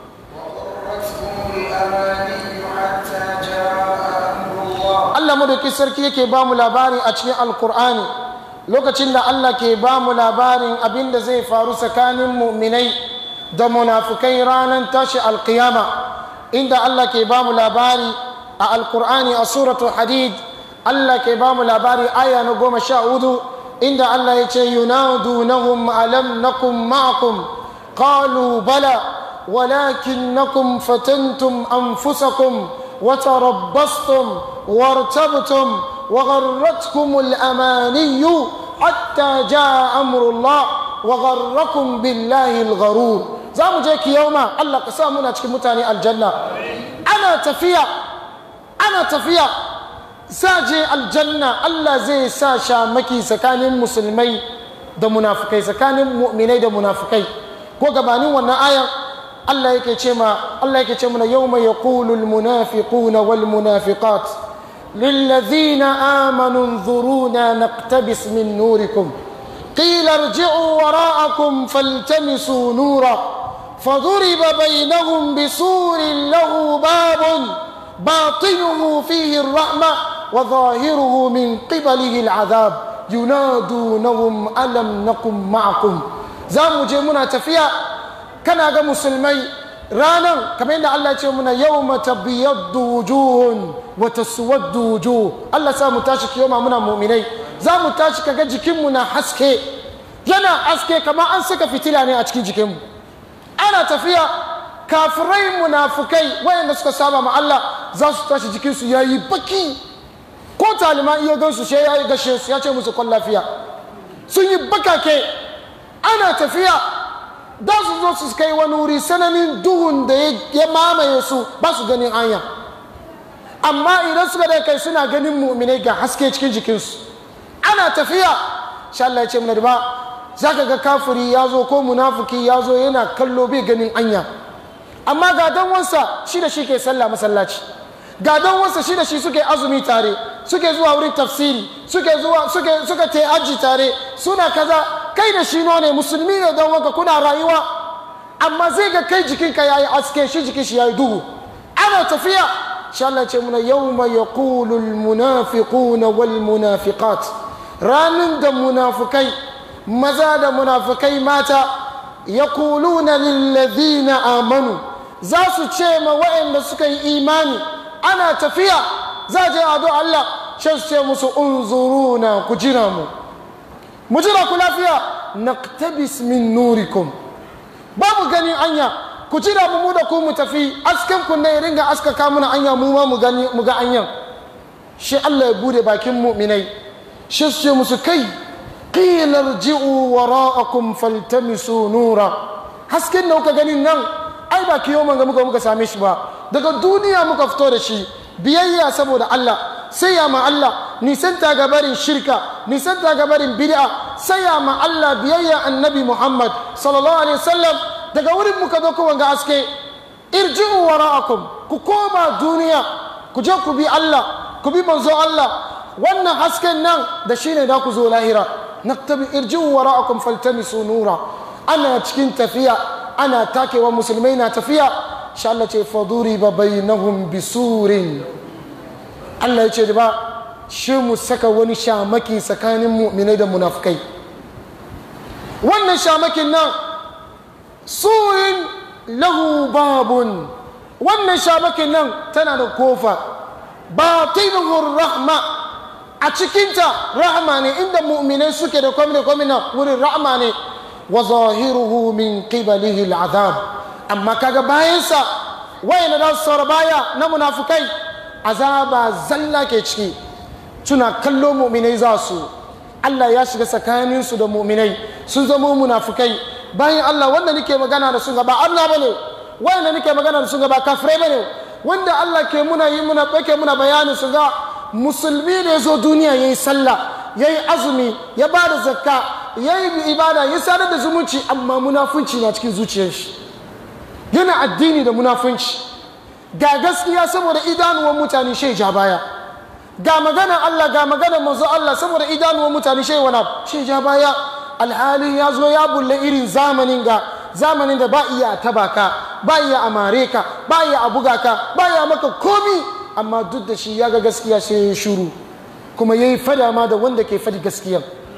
وغرتهم الأماني حتى جاء أمر الله Allah madauki sarki yake ba mu labari a cikin alkur'ani lokacin da Allah ke ba mu labarin abin da zai faru tsakanin mu'minai da munafukai ranar tashi alkiyama inda Allah ke ba mu labari a alkur'ani a suratul hadid Allah ke ba mu labari aya na goma sha hudu inda Allah ya ce yunadunahum alam nakum ma'akum qalu bala ولكنكم فتنتم أنفسكم وتربصتم وارتبتم وغرتكم الأماني حتى جاء أمر الله وغركم بالله الغرور زامو جيك يوما الله قسامنا تشكي متاني الجنة أنا تفيا أنا تفيا ساجي الجنة الله زي ساشا مكي سكان مسلمي da munafukai tsakanin mu'minai da munafukai ko gabanin wannan ayan Allah yake ce ma Allah yake ce mana yawma yaqulu almunafiquna walmunafiqat lilladhina amanu انظرونا نقتبس من نوركم قيل ارجعوا وراءكم فالتمسوا نورا فضرب بينهم بسور له باب باطنه فيه الرحمة وظاهره من قبله العذاب ينادونهم ألم نكن معكم زامو جيمونا تفيا kana ga musulmai ranan kamar yadda Allah ce muna yau mata biyaddu wujuhun wata suwaddu wujuh Allah sa mu tashi kiyoma muna muminai za mu tashi kaga jikinmu na haske yana haske kamar an saka fitila ne a cikin jikinmu ana tafiya kafirai munafukai wayanda suka saba ma Allah za su tashi jikinsu ya yi baki ko talima iya gansu shi ya yi gashe su ya ce musu kwan lafiya sun yi bakake ana tafiya da su zo su kai wani wuri sananin duhun da ya mamaye su ba su ganin hanya amma idan suka da kai suna ganin mu'minai ga haske cikin jikinsu ana tafiya sha Allah ya ce mana ba za ka ga kafiri ya zo ko munafuki ya zo yana kallo bai ganin anya amma ga dan wansa shi da shi ke sallah masallaci ga dan wansa shi da shi suke azumi tare suke zuwa wurin tafsiri suke zuwa suke suka te aji tare suna kaza kai da shi ne musulmi ne dan wanka kuna rayuwa amma zai ga kai jikinka yayi aske shi jikin shi yayi duhu ana tafiya insha Allah ce muna yawma yaqulu almunafiquna walmunafiqat ranin da munafikai maza da munafikai mata yaquluna lilladhina amanu za su ce ma waɗanda suka yi imani ana tafiya za je ado Allah sai su ce musu unzuruna ku jira mu mu jira ku lafiya naqtabis min nurikum babu ganin anya ku jira mu mu da ku mu tafi asken ku ne ringa askaka muna anya mu ma mu gani mu ga anyan shi Allah ya bude bakin mu'minai shi su ce musu kai qila irji'u wara'akum faltamisu nura hasken da kuka ganin nan ai ba kiyo ga muka muka same shi ba daga duniya muka fito da shi biyayya saboda Allah sai ya ma Allah nisanta ga barin shirka nisanta ga barin bid'a sai ya ma Allah biyayya annabi Muhammad sallallahu alaihi wasallam daga wurin muka zo ku wanga aske irji'u wara'akum ku koma duniya ku je ku bi Allah ku bi manzo Allah wannan hasken nan da shine da ku zo lahira naktabi irji'u wara'akum faltamisu nura ana cikin tafiya ana takewa musulmai na tafiya sha Allah ce faduri ba bainahum bisurin Allah ya ce ba shi mu saka wani shamaki tsakanin mu'minai da munafukai wannan shamakin nan surin lahu babun wannan shamakin nan tana da kofa batinuhu rahma a cikinta rahma ne inda mu'minai suke da kwami da kwami na wurin rahma ne wa zahiruhu min qibalihi al'adab amma kaga bayansa wayanda da su baya na munafukai azaba zalla ke ciki tuna kallo mu'minai za su Allah ya shiga tsakaninsu da mu'minai sun zama munafukai bayan Allah wanda nake magana da sun gaba Allah bane wanda nake magana da sun gaba kafirai bane wanda Allah ke muna yi muna bake muna bayanin su ga musulmi ne zo duniya yayi sallah yayi azumi ya bada zakka yayi ibada ya sadar da zumunci amma munafunci na cikin zuciyar shi yana addini da munafunci ga gaskiya saboda idanuwan mutane shai ja baya ga magana Allah ga magana manzo Allah saboda idanuwan mutane shai wani shai ja baya alhali ya zo ya bulle irin zamanin ga zamanin da ba iya taba ka ba iya amare ka ba iya a buga ka ba iya maka komi amma duk da shi ya ga gaskiya sai ya shuru kuma ya yi fada ma da wanda ke fadi gaskiya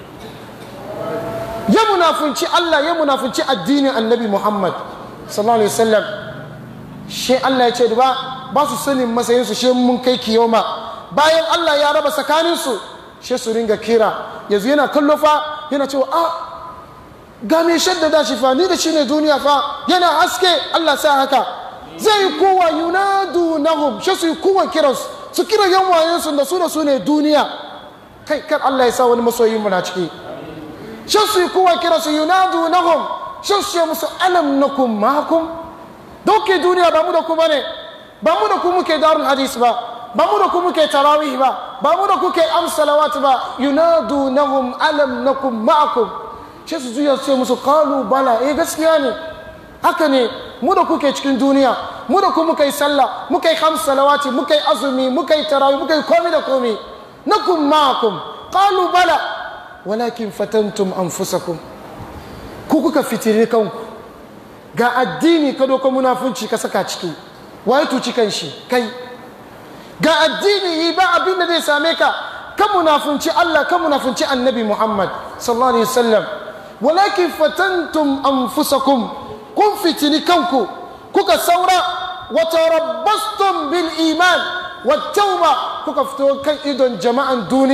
ya munafunci Allah ya munafunci addinin annabi Muhammad sallallahu alaihi wasallam shi Allah ya ce da ba ba su sanin matsayinsu shi mun kai kiyoma bayan Allah ya raba tsakaninsu shi su ringa kira yanzu yana kallo fa yana cewa a ga mai shaddada shi fa ni da shi ne duniya fa yana haske Allah sa haka zai yi kowa yunadu nahum shi su yi kowa kiransu su kira yan wayensu da su da su ne duniya kai kar Allah ya sa wani masoyin mu na ciki shi su yi kowa kiransu yunadu nahum shi su ce musu alam nakum makum dauke duniya ba mu da ku bane ba mu da ku muke darul hadis ba ba mu da ku muke tarawih ba ba mu da ku ke amsalawat ba yunadu nahum alam nakum ma'akum sai su juya su ce musu qalu bala eh gaskiya ne haka ne mu da kuke cikin duniya mu da ku muka yi sallah muka yi khams salawati muka yi azumi muka yi tarawih muka yi komi da komi nakum ma'akum qalu bala walakin fatantum anfusakum ku kuka fitiri kanku ga addini ka doko munafunci ka saka ciki waye tuci kan shi kai ga addini yi ba abin da zai same ka ka munafunci Allah ka munafunci annabi Muhammad sallallahu alaihi wasallam walakin fatantum anfusakum kun fitini kanku kuka saura wa tarabbastum bil iman wa tauba kuka fito kan idon jama'an duniya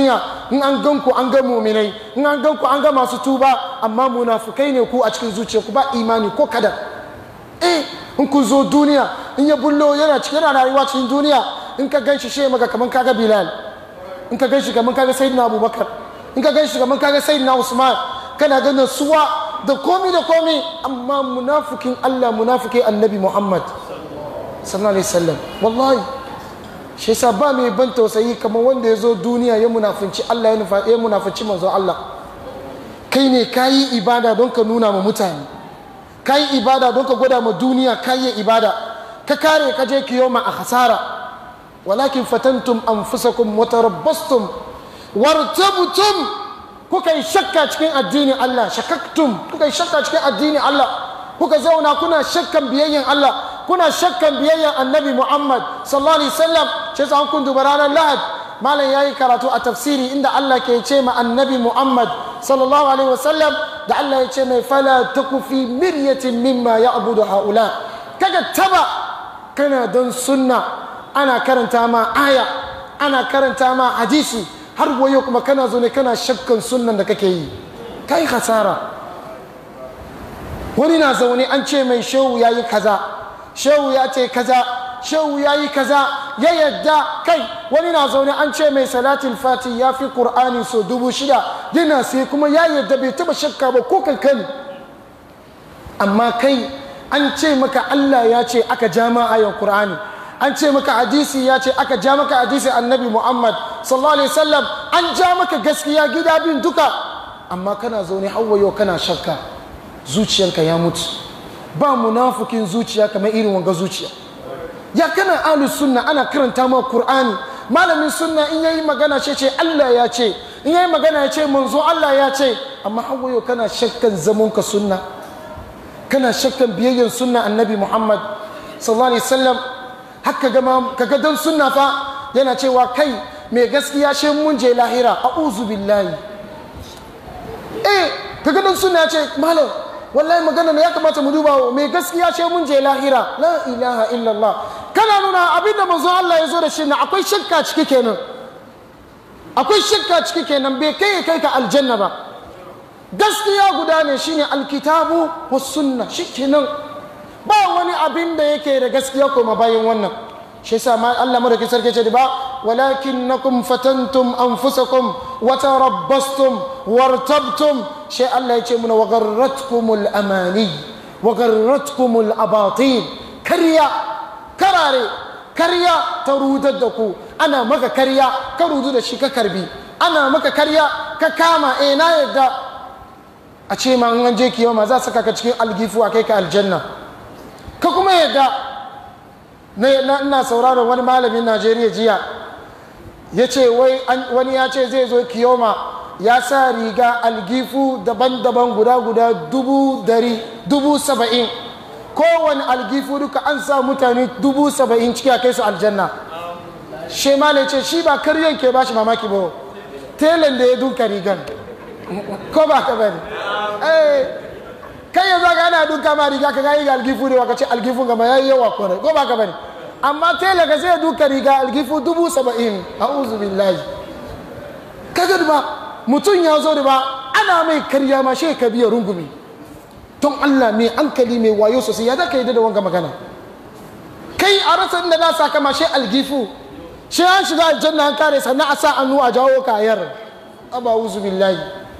in an gan ku an ga muminai in an gan ku an ga masu tuba amma munafukai ne ku a cikin zuciya ku ba imani ko kada eh in kun zo duniya in ya bullo yana cikin yana rayuwa cikin duniya in ka gan shi shi maka kaman kaga bilal in ka gan shi kaman kaga sayyidina abubakar in ka gan shi kaman kaga sayyidina usman kana ganin suwa da komi da komi amma munafikin Allah munafiki annabi Muhammad sallallahu alaihi wasallam wallahi shi yasa ba mai ban tausayi kamar wanda ya zo duniya ya munafinci Allah ya nufa ya munafinci manzo Allah kai ne kayi ibada don ka nuna ma mutane kayi ibada don ka gwada ma duniya kayi ibada ka kare ka je kiyoma a hasara walakin fatantum anfusakum wa tarabbastum wartabtum kuka yi shakka cikin addinin Allah shakaktum kuka yi shakka cikin addinin Allah kuka zauna kuna shakkan biyayyen Allah kuna shakkan biyayyen annabi Muhammad sallallahu alaihi wasallam shi yasa kun duba ranar Lahad malam yayi karatu a tafsiri inda Allah ke ce ma annabi Muhammad sallallahu alaihi wasallam da Allah ya ce mai fala taku fi miryatin mimma ya'budu haula kaga taba kana don sunna ana karanta ma aya ana karanta ma hadisi har wayo kuma kana zo ne kana shakkan sunnan da kake yi kai hasara wani na zaune an ce mai shehu ya yi kaza shehu ya ce kaza shehu ya yi kaza ya yadda kai wani na zaune an ce mai salatin fati ya fi ƙur'ani so dubu shida yana sai kuma ya yadda bai taba shakka ba ko kankani amma kai an ce maka allah ya ce aka jama ayon ƙur'ani an ce maka hadisi ya ce aka ja maka hadisi annabi muhammad sallallahu alaihi wasallam an ja maka gaskiya gida bin duka amma kana zaune hawayo kana shakka zuciyanka ya mutu ba munafukin zuciya kamar irin wanga zuciya ya kana alu sunna ana karanta ma qur'ani malamin sunna in yayi magana ce ce Allah ya ce in yayi magana ya ce manzo Allah ya ce amma hawayo kana shakkan zaman ka sunna kana shakkan biyayyan sunna annabi muhammad sallallahu alaihi wasallam haka gama kaga dan sunna fa yana cewa kai mai gaskiya she mun je lahira a'udhu billahi eh kaga dan sunna ya ce malam wallahi magana ya kamata mu duba mai gaskiya she mun je lahira la ilaha illallah kana nuna abinda manzo Allah ya zo da shi na akwai shakka ciki kenan akwai shakka ciki kenan bai kai kai ka aljanna ba gaskiya guda ne shine alkitabu was sunna shikenan ba wani abin da yake da gaskiya kuma bayan wannan shi yasa ma Allah madaukakin sarki ce ba walakinnakum fatantum anfusakum wa tarabbastum wartabtum shi Allah ya ce muna wa garratkumul amani wa garratkumul abatin karya karare karya ta rudar da ku ana maka karya ka rudu da shi ka karbi ana maka karya ka kama eh na yadda a ce ma an je kiyama za saka ka cikin algifu a kai ka aljanna ka kuma yadda na ina sauraron wani malamin najeriya jiya ya ce wani ya ce zai zo kiyoma ya sa riga algifu daban-daban guda-guda dubu dari dubu saba'in kowane algifu duka an sa mutane dubu saba'in ciki a kai su aljanna shi malai ce shi ba karyan ke ba shi mamaki ba telan da ya duka rigan ko ba ka bane kai yanzu ga ana duka ma riga ka ga ga algifu ne waka ce algifun gama yayi yawa kore ko ba ka bane amma tela ka sai duka riga algifu dubu saba'in a'udhu billahi kaga ba mutum ya zo da ba ana mai karya ma shi ka biya rungumi don Allah mai hankali mai wayo sosai ya zaka yi da wanga magana kai a rasa inda na saka ma shi algifu shi an shiga aljanna an kare sannan a sa annu a jawo kayar aba a'udhu billahi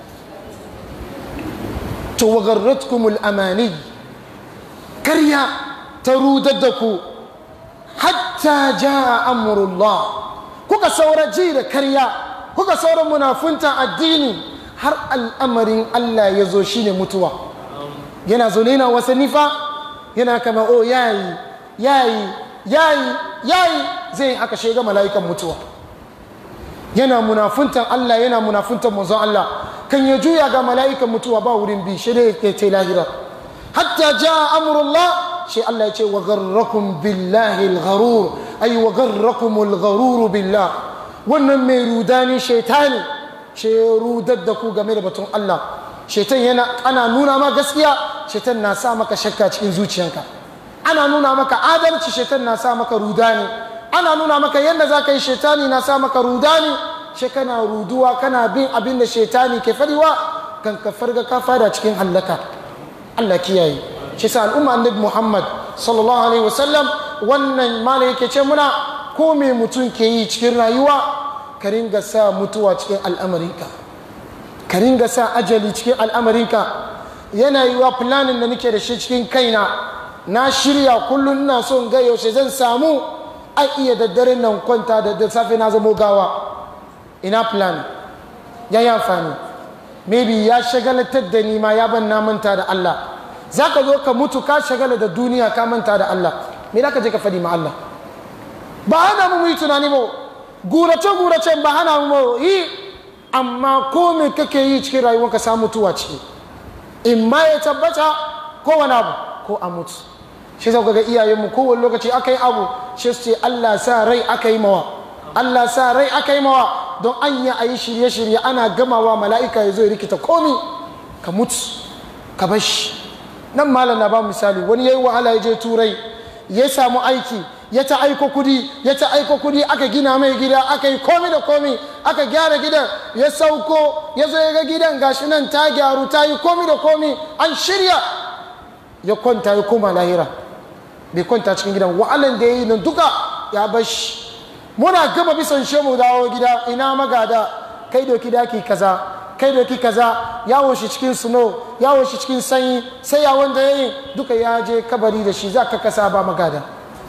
to wagarratkumul amani karya ta rudar da ku hatta jaa amrullah kuka saura ji da karya kuka saura munafunta addini har al'amarin Allah ya zo shine mutuwa yana zo ne na wasanni fa yana kama o yayi yayi yayi yayi zai haka shiga mala'ikan mutuwa yana munafuntan Allah yana munafuntan manzon Allah kan ya juya ga mala'ikan mutuwa ba wurin bi shi ne ya ce lahira hatta ja amrullah shi Allah ya ce wa garrakum billahi al-gharur ay wa garrakum al-gharur billah wannan mai rudani shaitani shi ya rudar da ku game da batun Allah shaitan yana ana nuna ma gaskiya shaitan na sa maka shakka cikin zuciyanka ana nuna maka adalci shaitan na sa maka rudani ana nuna maka yadda za ka yi shaitani na sa maka rudani shi kana ruduwa kana bin abin da shaitani ke fadiwa kan ka farga ka fada cikin hallaka Allah kiyaye shi sa al'umma annabi Muhammad sallallahu alaihi wasallam wannan mala yake ce muna ko me mutum ke yi cikin rayuwa ka ringa sa mutuwa cikin al'amarinka ka ringa sa ajali cikin al'amarinka yana yi wa planin da nake da shi cikin kaina na shirya kullum ina so in ga yaushe zan samu an iya daddare nan kwanta da da safe na zamo gawa ina plan ya yi amfani maybe ya shagalatar da ni ma ya ban na manta da Allah za ka zo ka mutu ka shagala da duniya ka manta da Allah me za ka je ka faɗi ma Allah ba hana mu yi tunani ba gurace gurace ba hana mu yi amma ko me kake yi cikin rayuwarka sa mutuwa ciki in ma ya tabbata ko wani abu ko a mutu shi zau ga iyayenmu kowane lokaci aka yi abu shi su ce Allah sa rai aka yi mawa Allah sa rai aka yi mawa don an yi a yi shirye-shirye ana gamawa mala'ika ya zo ya rikita komi ka mutu ka bashi nan malam na ba misali wani ya yi wahala ya je turai ya samu aiki ya ta aiko kudi ya ta aiko kudi aka gina mai gida aka yi komi da komi aka gyara gidan ya sauko ya zo ya ga gidan gashi nan ta gyaru ta yi komi da komi an shirya ya kwanta ya koma lahira bai kwanta cikin gidan wa'alan da ya yi nan duka ya bashi muna gama bisan shemu dawo gida ina magada kai doki daki kaza kai doki kaza yawon shi cikin suno yawon shi cikin sanyi sai yawon da ya yi duka ya je kabari da shi za ka kasa ba magada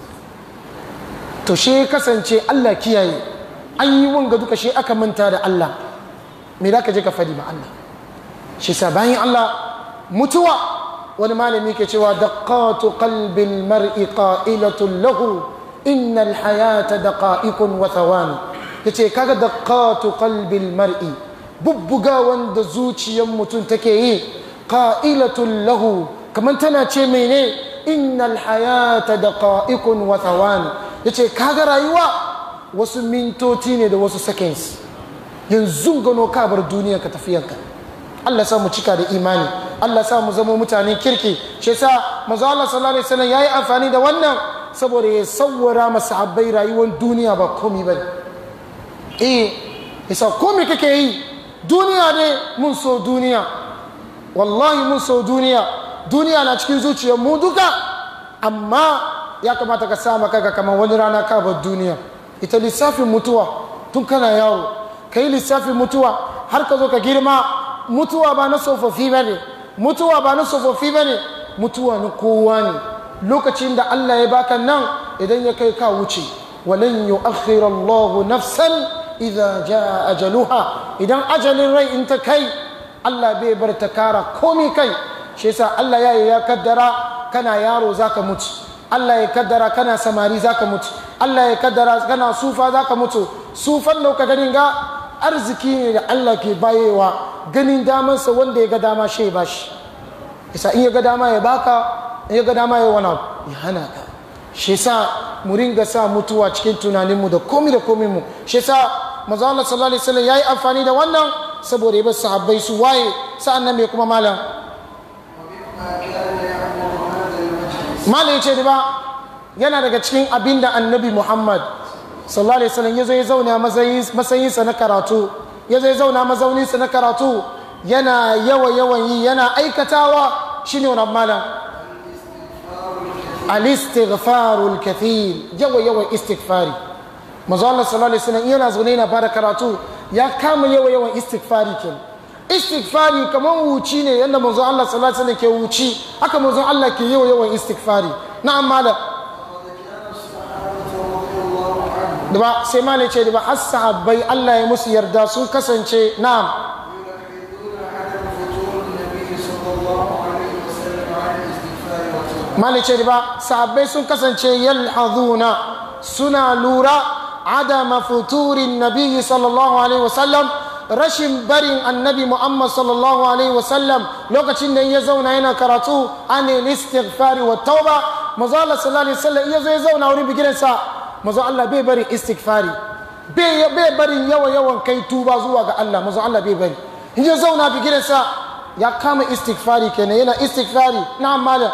to shi kasance Allah kiyaye an yi wanga duka shi aka manta da Allah me za ka je ka fadi ma Allah shi sa bayan Allah mutuwa wani malami ke cewa daqatu qalbil mar'i qa'ilatun lahu innal hayata daqa'iqun wa thawani yace kaga daqatu qalbil mar'i bubbuga wanda zuciyar mutum take yi qa'ilatun lahu kaman tana ce mene innal hayata daqa'iqun wa thawani yace kaga rayuwa wasu mintoci ne da wasu seconds yanzu gano ka bar duniya ka tafiyanka Allah sa mu cika da imani Allah sa mu zama mutanen kirki shi yasa manzo Allah sallallahu alaihi wasallam yayi amfani da wannan saboda ya sawwara masahabbai rayuwar duniya ba komai bane eh yasa komai kake yi duniya ne mun so duniya wallahi mun so duniya duniya na cikin zuciyar mu duka amma ya kamata ka sa maka kamar wani rana ka bar duniya ita lissafin mutuwa tun kana yaro ka yi lissafin mutuwa har ka zo ka girma mutuwa ba na tsofaffi ba ne mutuwa ba na tsofaffi ba ne mutuwa na kowa ne lokacin da Allah ya baka nan idan ya kai ka wuce walan yu'akhkhira Allahu nafsan idza jaa ajaluha idan ajalin rai in ta kai Allah bai bar ta kara komai kai shi yasa Allah ya ya kaddara kana yaro zaka mutu Allah ya kaddara kana samari zaka mutu Allah ya kaddara kana sufa zaka mutu sufan da ka ganin ga arziki ne da Allah ke bayewa ganin damansa wanda ya ga dama shi ba shi isa in ya ga dama ya baka in ya ga dama ya wani ya hana ka shi sa mu ringa sa mutuwa cikin tunaninmu da komi da komi mu shi sa manzo Allah sallallahu alaihi wasallam yayi amfani da wannan saboda ya bar sahabbai su waye sa'an nan me kuma malam malam yace da ba yana daga cikin abinda annabi Muhammad sallallahu alaihi wasallam yazo ya zauna matsayinsa na karatu yazo ya zauna mazauninsa na karatu yana yawa yawan yi yana aikatawa shine wannan malam al-istighfarul kathir yawa yawan istighfari manzo Allah sallallahu alaihi wasallam yana zaune yana fara karatu ya kama yawa yawan istighfari kenan istighfari kamar wuci ne yadda manzo Allah sallallahu alaihi wasallam ke wuci haka manzo Allah ke yawa yawan istighfari na'am malam da ba sai malai ce da ba har sahabbai Allah ya musu yarda sun kasance na'am malai ce da ba sahabbai sun kasance yalhazuna suna lura adama futurin nabiyyi sallallahu alaihi wasallam rashin barin annabi muhammad sallallahu alaihi wasallam lokacin da ya zauna yana karatu anil istighfari wa tauba maza Allah sallallahu alaihi wasallam ya zo ya zauna wurin bigiransa mazu Allah bai bari istighfari bai bari yawa yawan kai tuba zuwa ga Allah mazu Allah bai bari in ya zauna bi gidansa ya kama istighfari kenan yana istighfari na mala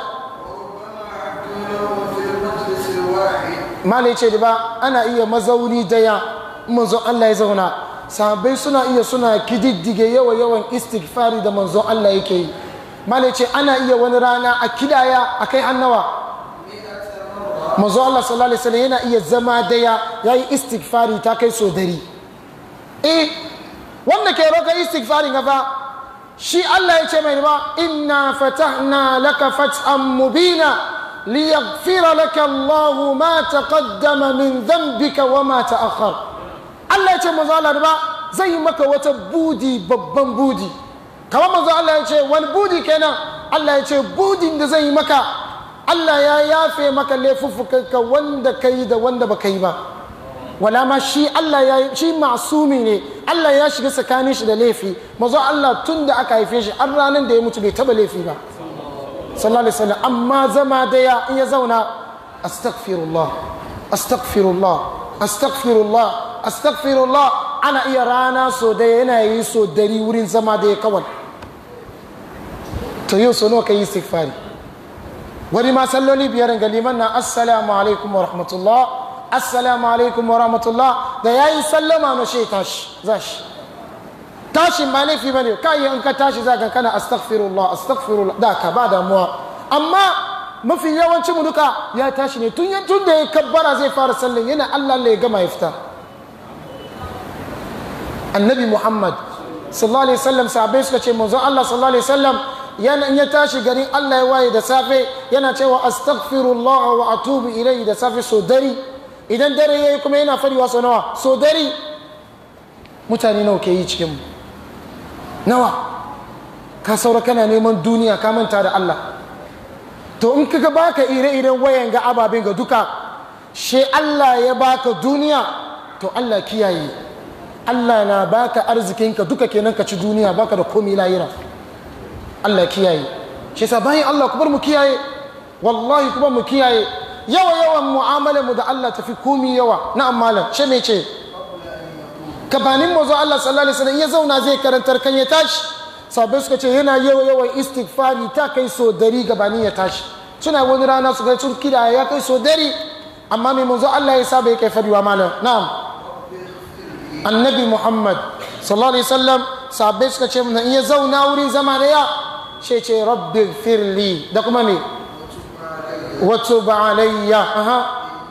mala ce da ba ana iya mazauni daya mazu Allah ya zauna sahabbai suna iya suna kididdige yawa yawan istighfari da manzon Allah yake yi malai ce ana iya wani rana a kidaya a kai hannawa manzon Allah sallallahu alaihi wasallam yana iya zama daya yayi istighfari ta kai so dari eh wanda ke roka istighfari gafa shi Allah ya ce mai ba inna fatahna laka fathan mubina liyaghfira laka Allah ma taqaddama min dhanbika wa ma ta'akhkhar Allah ya ce manzo Allah ba zai yi maka wata budi babban budi kamar manzo Allah ya ce wani budi kenan Allah ya ce budin da zai yi maka Allah ya yafe maka laifuffukanka wanda kai da wanda baka yi ba wala ma shi Allah ya shi masumi ne Allah ya shiga tsakanin shi da laifi mazo Allah tun da aka haife shi an ranar da ya mutu bai taba laifi ba sallallahu alaihi wasallam amma zama daya in ya zauna astaghfirullah astaghfirullah astaghfirullah astaghfirullah ana iya rana so daya yana yi so dari wurin zama daya kawai to yau so nawa kai istighfari wani ma salloli biyar ga liman na assalamu alaikum wa rahmatullah assalamu alaikum wa rahmatullah da ya yi sallama na shi tashi za shi tashin ba laifi ba ne kayi in ka tashi za ka kana astaghfirullah astaghfirullah da ka ba damuwa amma mafi yawancin mu duka ya tashi ne tun tun da ya kabbara zai fara sallan yana Allah Allah ya gama ya fita annabi muhammad sallallahu alaihi wasallam sahabbai suka ce manzon Allah sallallahu alaihi wasallam yana in ya tashi garin Allah ya waye da safe yana cewa astaghfirullah wa atubu ilayhi da safe so dari idan dare yayi kuma yana fariwa so nawa so dari mutane nawa ke yi cikin mu nawa ka saura kana neman duniya ka manta da Allah to in kaga baka ire-iren wayan ga ababen ga duka she Allah ya baka duniya to Allah kiyaye Allah na baka arzikinka duka kenan ka ci duniya baka da komai lahira Allah kiyaye shi yasa bayan Allah ku bar mu kiyaye wallahi ku bar mu kiyaye yawa yawan mu'amalar mu da Allah tafi komai yawa na malam she me ce gabanin mazo Allah sallallahu alaihi wasallam ya zauna zai karantar kan ya tashi sabai suka ce yana yawa yawan istighfari ta kai so dari gabanin ya tashi suna wani rana su ga sun kida ya kai so dari amma mai manzo Allah ya saba yake fadiwa malam na'am annabi Muhammad sallallahu alaihi wasallam sabai suka ce mun in ya zauna wurin zama da ya ce ce rabbi firli da kuma me wa tub alayya aha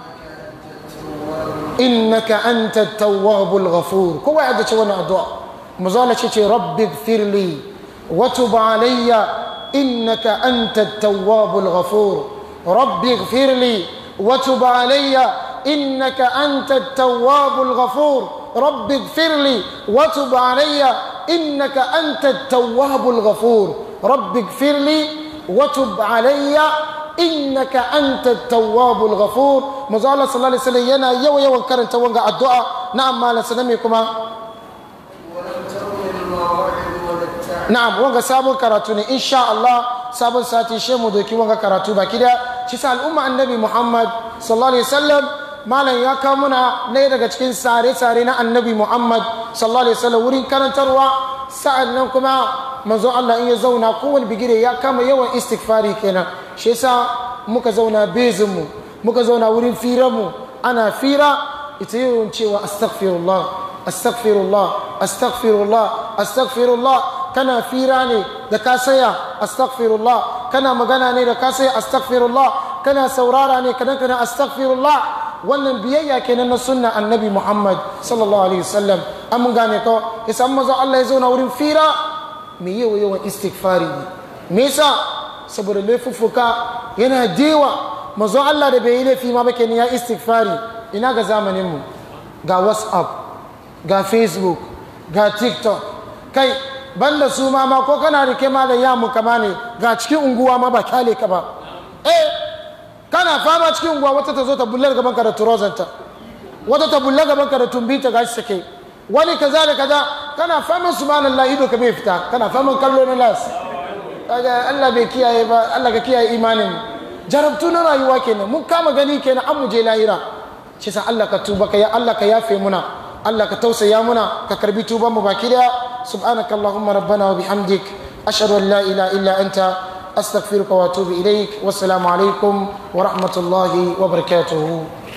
innaka anta at-tawwabul ghafur kowa ya dace wannan addu'a mazala ce ce rabbi firli wa tub alayya innaka anta at-tawwabul ghafur rabbi firli wa tub alayya innaka anta at-tawwabul ghafur رب اغفر لي وتب علي إنك أنت التواب الغفور رب اغفر لي وتب علي إنك أنت التواب الغفور مزالة صلى الله عليه وسلم ينا يو يو كرن توانغا الدعاء نعم ما لسلمكما ولم تكن المواعظ ولا التعب na'am wanga sabon karatu ne insha Allah sabon sati she mu doki wanga karatu baki da shi sa al'umma annabi Muhammad sallallahu alaihi wasallam malam ya kawo muna ne daga cikin sare-sare na annabi Muhammad sallallahu alaihi wasallam wurin karantarwa sa'an nan kuma manzon Allah in ya zauna kowane bigire ya kama yawan istighfari kenan shi yasa muka zauna bezin mu muka zauna wurin firan mu ana fira ita yawan cewa astaghfirullah astaghfirullah astaghfirullah astaghfirullah kana fira ne da ka saya astaghfirullah kana magana ne da ka saya astaghfirullah kana saurara ne kadan kana astaghfirullah wannan biyayya kenan na sunna annabi Muhammad sallallahu alaihi wasallam an mun gane ko yasa mazo Allah ya zauna wurin fira me yawa yawan istighfari ne me yasa saboda laifuffuka yana dewa mazo Allah da bai yi laifi ma ba kenan ya istighfari ina ga zamanin mu ga WhatsApp ga Facebook ga TikTok kai banda su ma ma ko kana rike ma da yamu kama ne ga cikin unguwa ma ba kyale ka ba eh kana fama cikin unguwa wata ta zo ta bullar gaban ka da turozanta wata ta bullar gaban ka da tumbita gashi sake wani kaza da kaza kana faman subhanallah ido ka bai fita kana faman kallo na las kaga Allah bai kiyaye ba Allah ka kiyaye imanin jarabtu na rayuwa kenan mun kama gani kenan an muje lahira shi sa Allah ka tuba ka ya Allah ka yafe muna Allah ka tausaya muna ka karbi tuban mu baki daya subhanaka allahumma rabbana wa bihamdik ashhadu an la ilaha illa anta astaghfiruka wa atubu ilaik wassalamu alaikum wa rahmatullahi wa barakatuhu